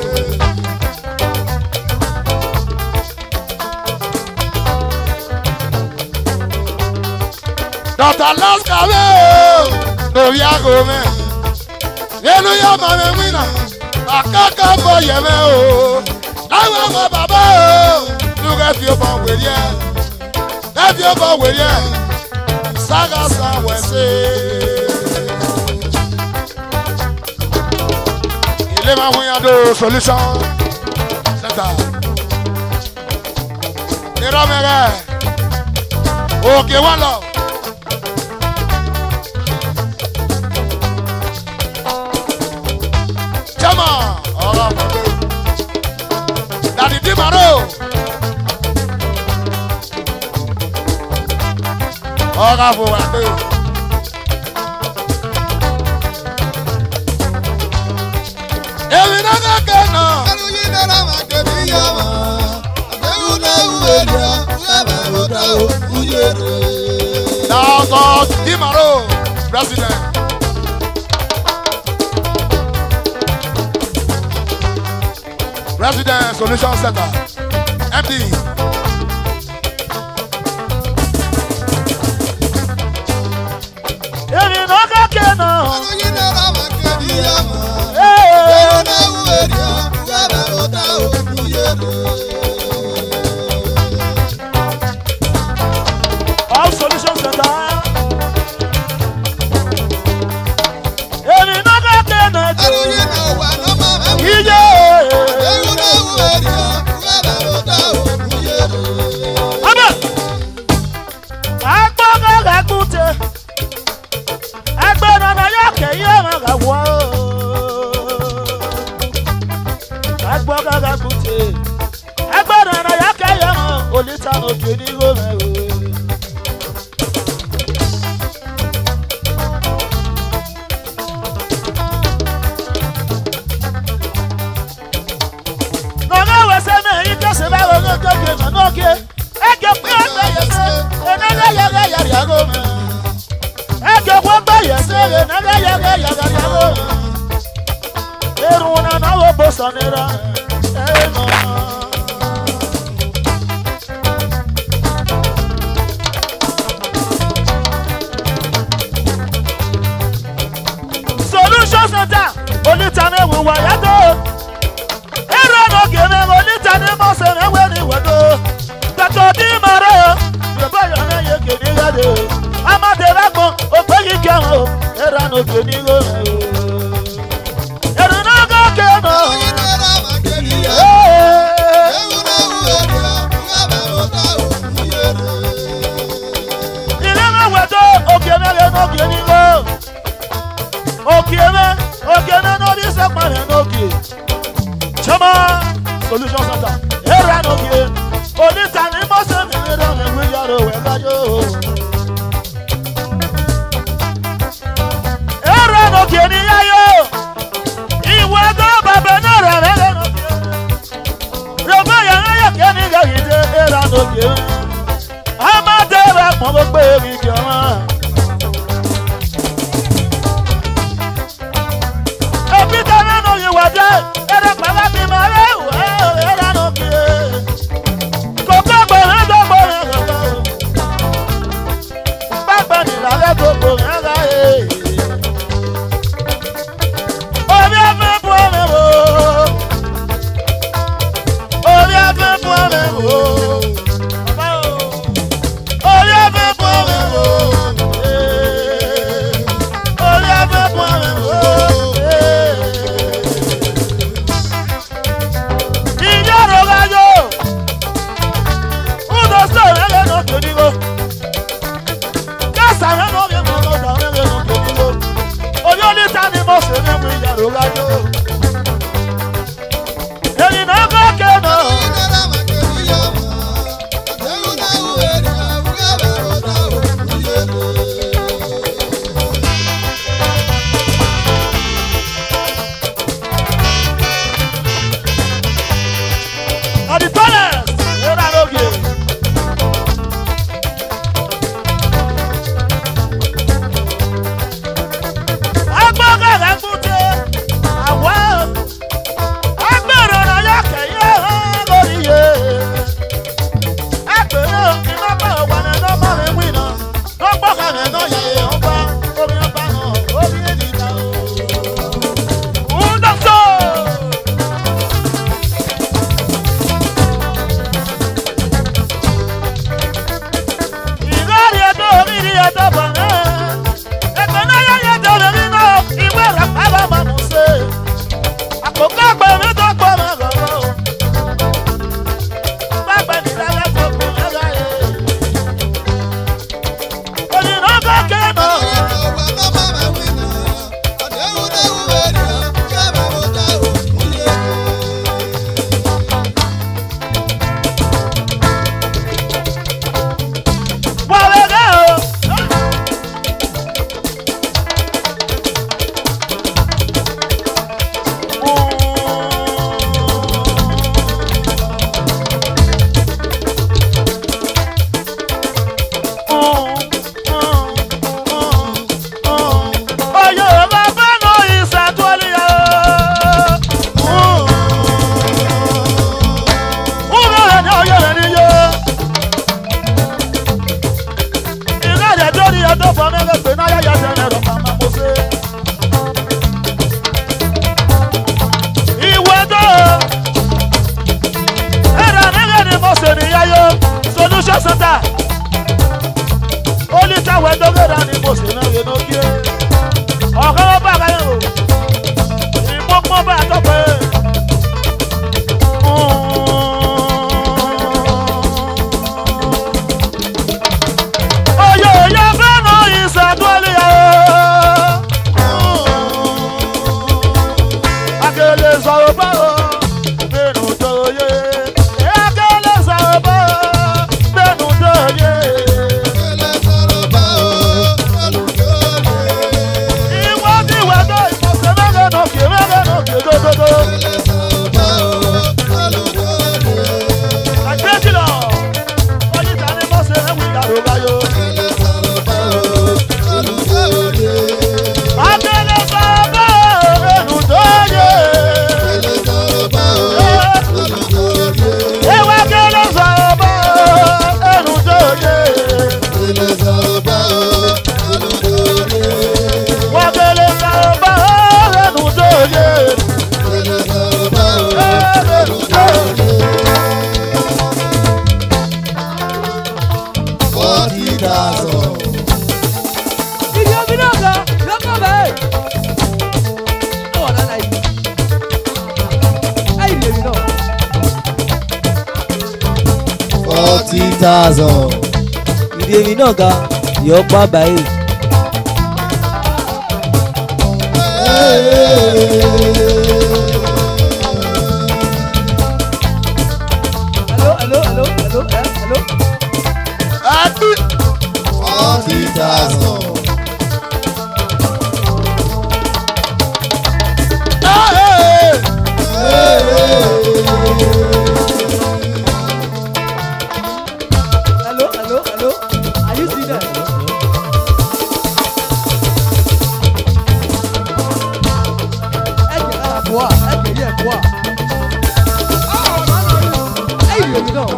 dọ́tà lásìkò mi o lórí aago mi nínú yá màá mi wíńnà àkàkà bọ̀ yẹ̀ mi o láwọn ọmọ bàbá o nuga fi ọmọ wèrè ẹ ebi ọmọ wèrè ẹ sága san wẹ̀sẹ̀. ilé máa ń yàdó solution center. irọ́ mi rẹ̀ òkè wọn lọ. jẹ́mọ̀ ọ̀rọ̀ ọ̀pọ̀lọpọ̀ dàdí dìmọ̀rọ̀ ọ̀rọ̀ àfọwọ́pẹ́. èmi náà kẹ́kẹ́ náà. Dàgọ̀ Dìmọ̀rọ̀ president. President Solution Center MD. èmi náà kẹ́kẹ́ náà. all solution center. èmi náà kẹ́kẹ́ náà. iye. abẹ́ agbọ́ngàn kàkúté ẹgbẹ́ nana yóò kẹ́yìn ọmọ kà wọ́ agbọ́ngàn kàkúté ẹgbẹ́ nana yóò kẹ́yìn ọmọ olùtà òkè ní gómìnà. Nọ̀gá wẹ̀sẹ̀ náà yí kẹ́sì bá wọn ní kékeré mọ̀ n'oge. Ẹ̀jẹ̀ pé ọgbẹ́ yẹsẹ̀, ẹ̀nẹ́gẹ́ yẹgẹ́ yàrá yàgò mọ̀. Ẹ̀jẹ̀ pé ọgbẹ́ yẹsẹ̀, ẹ̀nẹ́gẹ́ yẹgẹ́ yàrá yàgò mọ̀. Irun náà náà wò bó sọ̀nira, ẹ̀ nọ. Solution center, onítàní ìwà yàtọ̀ ẹ̀rọ n'oge mẹ́rin onítàní mọ́sẹ̀ ẹ̀wẹ̀ ní ìwẹ̀dọ̀ gbẹ̀tọ̀ ní mọ̀rẹ́ o yorùbá yọ̀ ní yẹ kéde yàdé o amadede gbọ́n ògbégi kẹwọn o ẹ̀rọ n'oge ní ìwẹ̀rẹ̀ o ẹ̀rọ n'oge kẹwọn o. ilé mẹ́wẹ̀dọ̀ òkè mẹ́rin n'oge ní ìwẹ̀ òkè mẹ́ òkè mẹ́ n'orí sẹ́pàrẹ̀ n'oge. Chama solution center era no gie onita ni mo se mi ni ro mi wi yaro we gajo era no gie ni yayo iwe go baba na ra re re no gie robo ya na ya ke ni ga ide era no gie ama de ra mo mo pe mi ge wa ebi ta na no yi wa de era baba mi ma re wa era no gie kókó gbọ̀rẹ́ tó gbọ̀rẹ́ kọ̀kọ́ pápá nìlàlẹ́ tó gbọ̀rẹ́ ká yé. orí afẹ́ bu ọmọ wò orí afẹ́ bu ọmọ wò orí afẹ́ bu ọmọ wò. wẹ̀dọ̀. èyí náà kọ́ kéènà. At the tallest, here I know you. Agbọ́gà rẹ̀ kúté, àwa agbèrò náà yọ kẹ̀yẹ́ lórí yé. Ẹgbẹ̀rún òkè nọ́mbà wà ní nọ́mbà mi wí náà. Lọ́gbọ́gà rẹ̀ náà yẹ ọba, omi ọba náà, omi ènìyàn o. Ń dọ́sọ̀. ìrọ̀rì ẹ̀dọ́ oríire ẹ̀dọ́ bọ̀rẹ́ ẹ̀gbọ́n náà yẹ́yẹ́ tó lórí náà ìwé rẹ̀ pàbọ̀ mọ̀ mú ṣe àkókò àgbẹ̀ mi tó pọ̀ mọ́ lọ́wọ́ pápẹ́ nílẹ̀ tó kù ẹ̀rọ yẹ onínà kọ́kẹ́ náà wà lẹ́gẹ́ o. Oye, bàbá náà ìṣàtúwọ́lìyà. Wúrọ̀ rẹ̀ ní oyè rẹ̀ níyó. ìrẹ́lẹ̀ lórí ọdún fún mẹ́rẹ̀ pé náà yáyà tẹ̀lé rọ̀ màmá mo ṣe. ìwé tó ẹ̀rọ mẹ́rẹ̀ ni mo ṣe níyáyó solution center olùtàwẹ̀ dókèrà ni mo ṣe náà yẹn lókè. ọ̀gá wọn bá ara yẹn o ìmọ̀pọ̀ bá a tọ́pẹ́. Oyo oyo fẹ́ràn ìṣàdúrà Akele sọ̀rọ̀ báwo bẹ́ẹ̀nu tó yé. Akele sọ̀rọ̀ báwo bẹ́ẹ̀nu tó yé. Ìwọ ti wẹ̀ tó ìmọ̀sẹ̀ mẹ́rin nà kí mẹ́rin nà kí dódódó. Àgbẹ̀jì lọ, ọ̀yíta ni mọ̀sẹ̀ ẹ̀wì ìyàrá báyọ̀. Akele sọ̀rọ̀ báwo bẹ́ẹ̀nu tó yé. Ewa akele sọ̀rọ̀ báwo bẹ́ẹ̀nu tó yé. Wakele sọ̀rọ̀ báwo bẹ́ẹ̀nu tó yé. Bẹ́ẹ̀nu tó yé. Ibi omi náà ga, lọ́kọ̀ bẹ́ẹ̀. Ó wà lálẹ́ yìí. Ẹ̀yìn lèmi náà. Forty thousand. Ìdí èmi náà ga, yọ pa báyìí. Hello, hello, hello, hello, eh, hello. Forty thousand. Hello, hello, hello. Are you still there? Ẹ jẹ́ ká bọ̀ wá, ẹ jẹ́ yẹ bọ̀ wá. Ẹ̀yìn lèmi náà.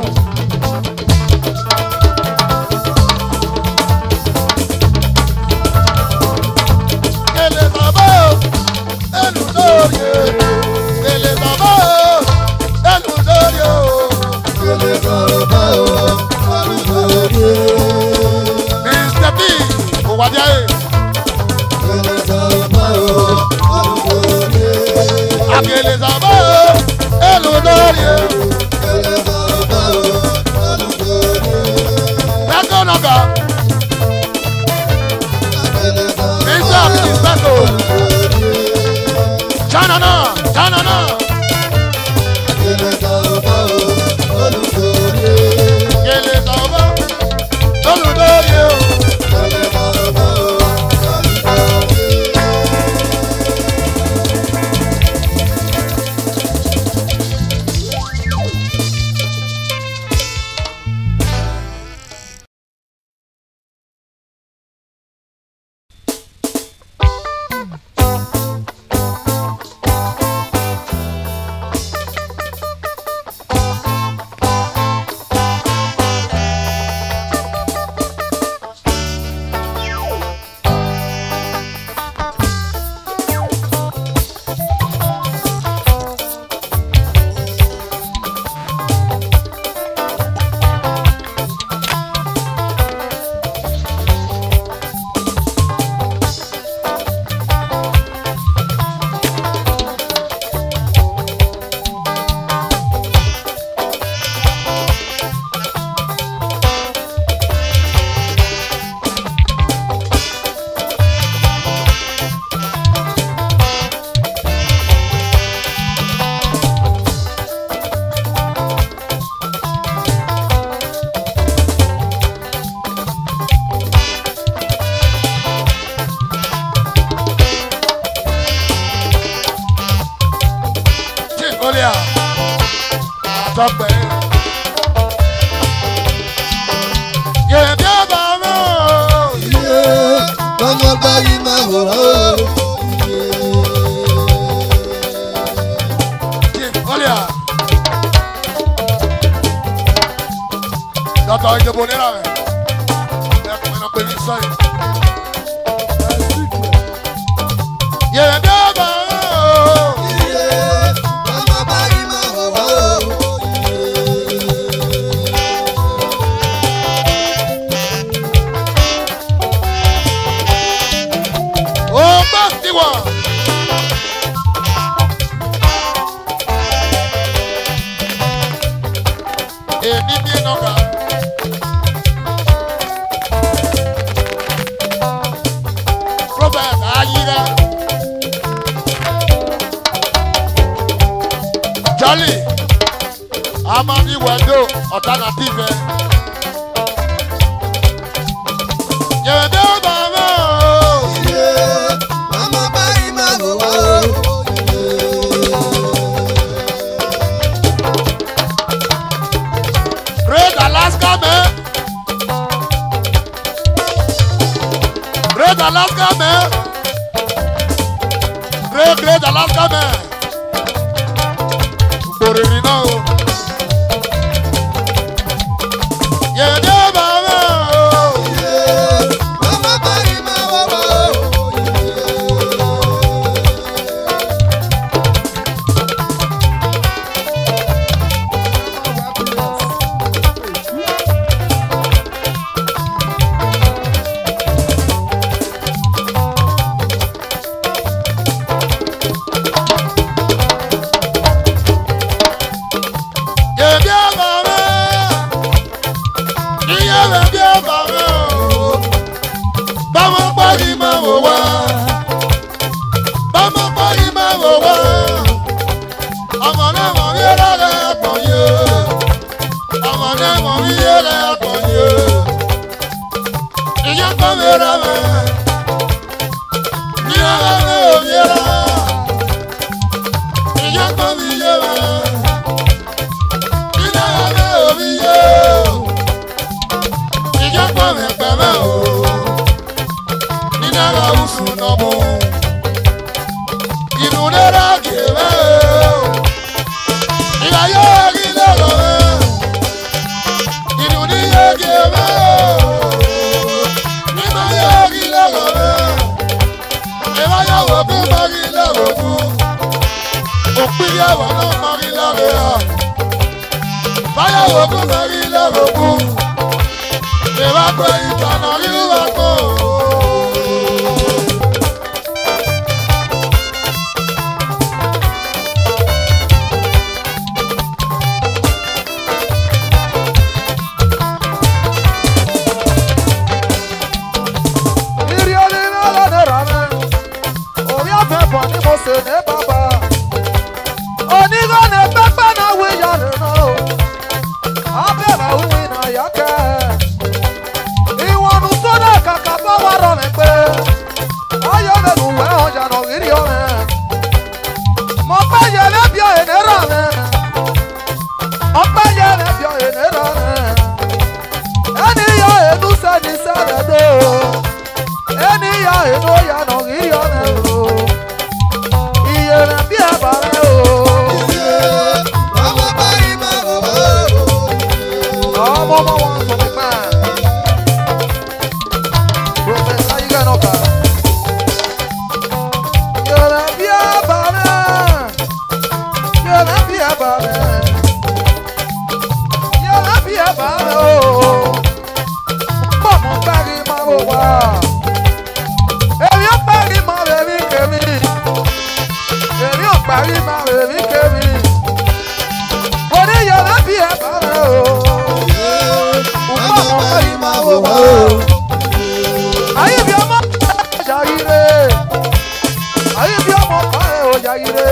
Ele bàbá o, ẹnu lórí o. Ele bàbá o, ẹnu lórí o. Mr. B, kò wá jẹ́ ẹ̀. Akele bàbá o, ẹnu lórí o. Bẹ́ẹ̀kọ́ nàgà. Mr. B, bẹ́ẹ̀kọ́. Dáná náà. Gèlè sọ̀rọ̀ o, olùkórè. Gèlè sọ̀bọ̀. Olùdóye o. Gèlè sọ̀rọ̀ o, olùkórè. Chief Olia. Àtọ́pẹ́. Yèmí ọba mi o. Iye, ọmọ báyìí máa wòrán o. Iye. Chief Olia. Dọ́tọ̀ ìdìbò nílà rẹ̀. Ẹ̀kún iná pé ní sọ́yìn. Yèmí ọba mi o. Iye, ọmọ báyìí máa wòrán o. Ó gbọ́ sí wọn. Èmi bí nọ́gà. Robert Ayira. Jolly. Amadi Wendo alternative. Yẹ̀dẹ̀ bàbá o. Iye, ọmọ báyìí máa wòrán o. Great Alaska man. Great Alaska man. Great Great Alaska man. Gbòrìrì náà o. Yèdè bàbá o. Iye, ọmọ báyìí máa wòrán o. Yèdè bàbá. Iye bèbí bàbá o. Báwo pàdé máa wò wá? Báwo pàdé máa wò wá? Ọmọ náà mọ̀ ní ẹlẹ́rẹ́ pọ̀ yé. Ọmọ náà mọ̀ ní ẹlẹ́rẹ́ pọ̀ yé. Ìyá kan mi rà mẹ́. Ní ara mi ò yé ra. Ìyá kan mi yé mẹ́. Ní ara mi ò mi yé. Ìyá kan mi pẹ̀ mẹ́ o. Ní ara oṣù náà mú. Inú náírà kì í mẹ́ o. Ìyá yóò rí lọ́rọ̀ mẹ́. Inú ní yé kì í mẹ́ o. Nígbà yóò rí lọ́rọ̀ mẹ́. Ìwà yóò wò kó má rí lọ́rọ̀ kú. Òpin yàwó náà má rí lọ́rọ̀ yà. Báyàwó kó má rí lọ́rọ̀ kú. Ìwà pé ìtànà rí wà kó. Iri olile ọlọ́dẹ rà mẹ́. Orí ọ̀fẹ́ bọ̀ ni mo sè ní bàbá. inú yànnà kiri ọ̀nà o. Iye rẹ̀ bí àbàrẹ̀ o. Ọmọ ọmọ wọn sọ mi pẹ́. Prọfẹ̀sà Yíga náà kà. Iye rẹ̀ bí àbàrẹ̀. Iye rẹ̀ bí àbàrẹ̀. Iye rẹ̀ bí àbàrẹ̀ o. Bọ́ọ̀mù gbárí máa wò wá. Èmi ò parí máa rẹ̀ mí kèmí. Èmi ò parí máa rẹ̀ mí kèmí. Mo ní iye rẹ̀ bí àbàrẹ̀ o. Bọ́ọ̀mù gbárí máa wò wá. Ayé bí ọmọ ṣàyíre. Ayé bí ọmọ kárẹ̀ ò ṣàyíre.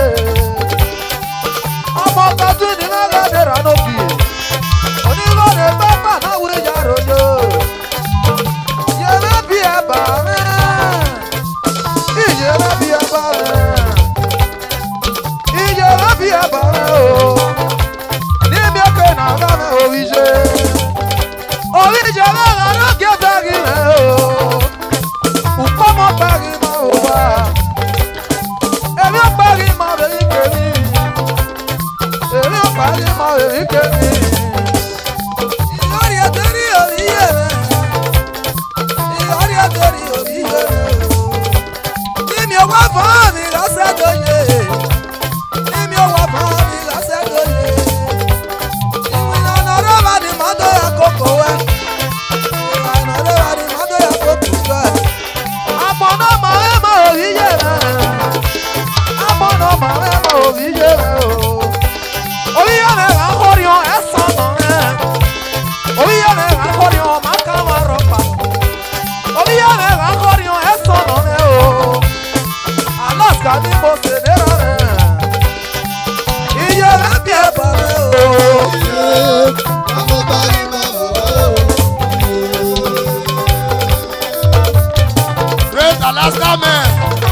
Ọmọ tọ́jú ní lọ́gàdé ránókì. Onílọ́dẹ bábà náà wúlé yàrá òjò. Yẹ̀rẹ̀ bí ẹ̀bà rẹ̀. Ìyẹ̀rẹ̀ bí ẹ̀bà rẹ̀. Ìyẹ̀rẹ̀ bí ẹ̀bà rẹ̀ o. Níbi ọkọ̀ náà lọ́nà òwìṣe. Òwìṣe lọ́nà lókè bẹ́ẹ̀rì rẹ̀ o. Ukpọ́mọ bẹ́ẹ̀rì máa wò wá. Èmi ò bẹ́ẹ̀rì máa rẹ̀ ìkèmí. Èmi ò bẹ́ẹ̀rì máa rẹ̀ ìkèmí. Ìyọ̀rí ẹ̀tẹ́rì òbí yẹ̀ rẹ̀. Ìyọ̀rí ẹ̀tẹ́rì òbí yẹ̀ rẹ̀. Níbi owó fún mi lọ́sẹ̀ tó yẹ. Níbi owó fún mi lọ́sẹ̀ tó yẹ. Ìlànà ọ̀rọ̀ bá di mọ́tò yẹ kókó wẹ́. Ìlànà ọ̀rọ̀ bá di mọ́tò yẹ kókó wẹ́. Àmọ́ náà máa ń mọ òbí yẹ̀ rẹ̀. Àmọ́ náà máa ń mọ òbí yẹ̀ rẹ̀ o. Òbí yẹ̀ rẹ̀ là ń kórè ọ̀ ẹ̀ sọ̀nà rẹ̀. Òbí yẹ̀ rẹ̀ là ń kórè ọ̀ máa ká wà rọ̀pà. Òbí yẹ̀ rẹ̀ là ń kórè ọ̀ ẹ̀ sọ̀nà rẹ̀ o. Alaska ni mo ṣe dẹ́rọ̀ rẹ̀. Iye rẹ̀ bí ẹ̀ bọ̀ rẹ̀ o. Great Alaska man.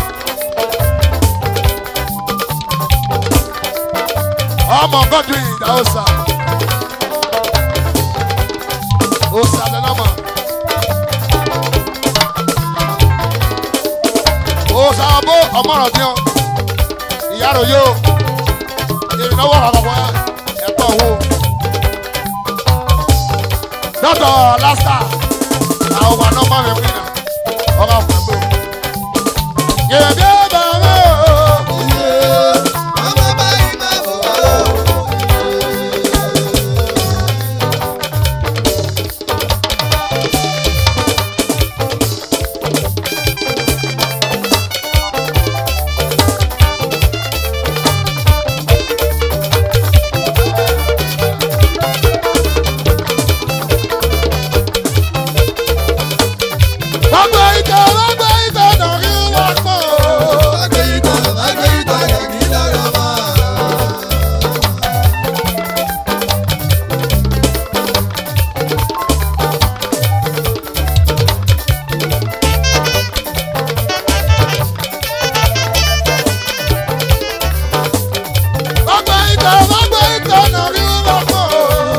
Ọmọ Godwin Ìdáhùsà. Òsà lẹ́nàmà. Òsà ọbọ̀ ọmọràn bí wọn. Ìyá rò yóò. Ìrìnàwó àkọ́kọ́ ẹ̀pọ̀ owó. Dọ́tọ̀ Alaska. Àwọn ọmọ náà máa ń wí náà. Ọba fún ẹgbẹ́ o. Yèbí bàbá o. Wọ́n gbé ike, wọ́n gbé ike, dọ̀rí wọ́n pọ̀ o. Wọ́n gbé ike, wọ́n gbé ike, dọ̀rí wọ́n pọ̀ o.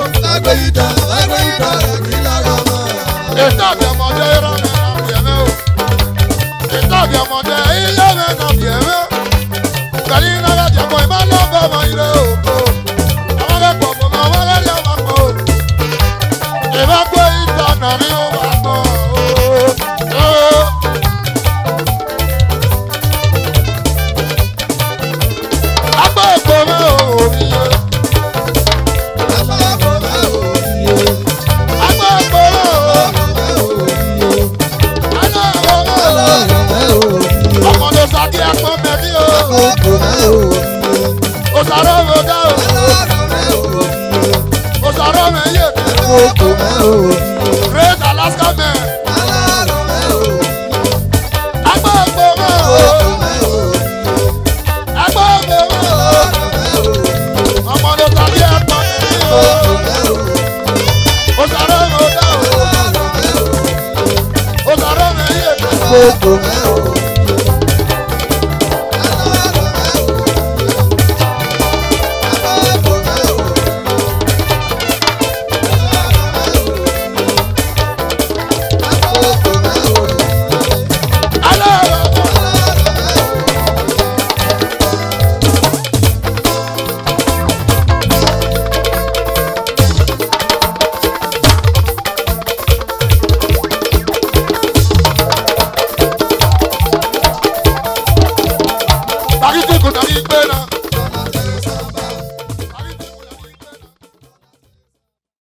Ètò àbí ọmọdé rán mi rán mi ẹ̀mẹ́ o. Ètò àbí ọmọdé ilé mi rán mi ẹ̀mẹ́ o. Kàlí iná bá jẹ mọ́ ìmọ̀ náà bọ̀ mọ́ ilé o. Àwọn akẹ́kọ̀ọ́ mọ̀ mọ́ wọ́n lẹ́rìí ọmọ pọ̀ o. Ìbá gbé ìtọ̀nà rí ó wà pọ̀ o. Agbó èkó mẹ́ o, òmìye. Agbó èkó mẹ́ o. Agbó èkó mẹ́ o. Ọmọdé sàkí ẹ̀pọ̀ mẹ́bí o. Òsàrò mi dá o. Òsàrò mi yé mi. Great Alaska man. Agbó èkó mẹ́ o. Agbó èkó mẹ́ o. Ọmọdé sàkí ẹ̀pọ̀ mẹ́bí o. Òsàrò mi dá o. Òsàrò mi yé mi. Alẹ́ kuna igbe na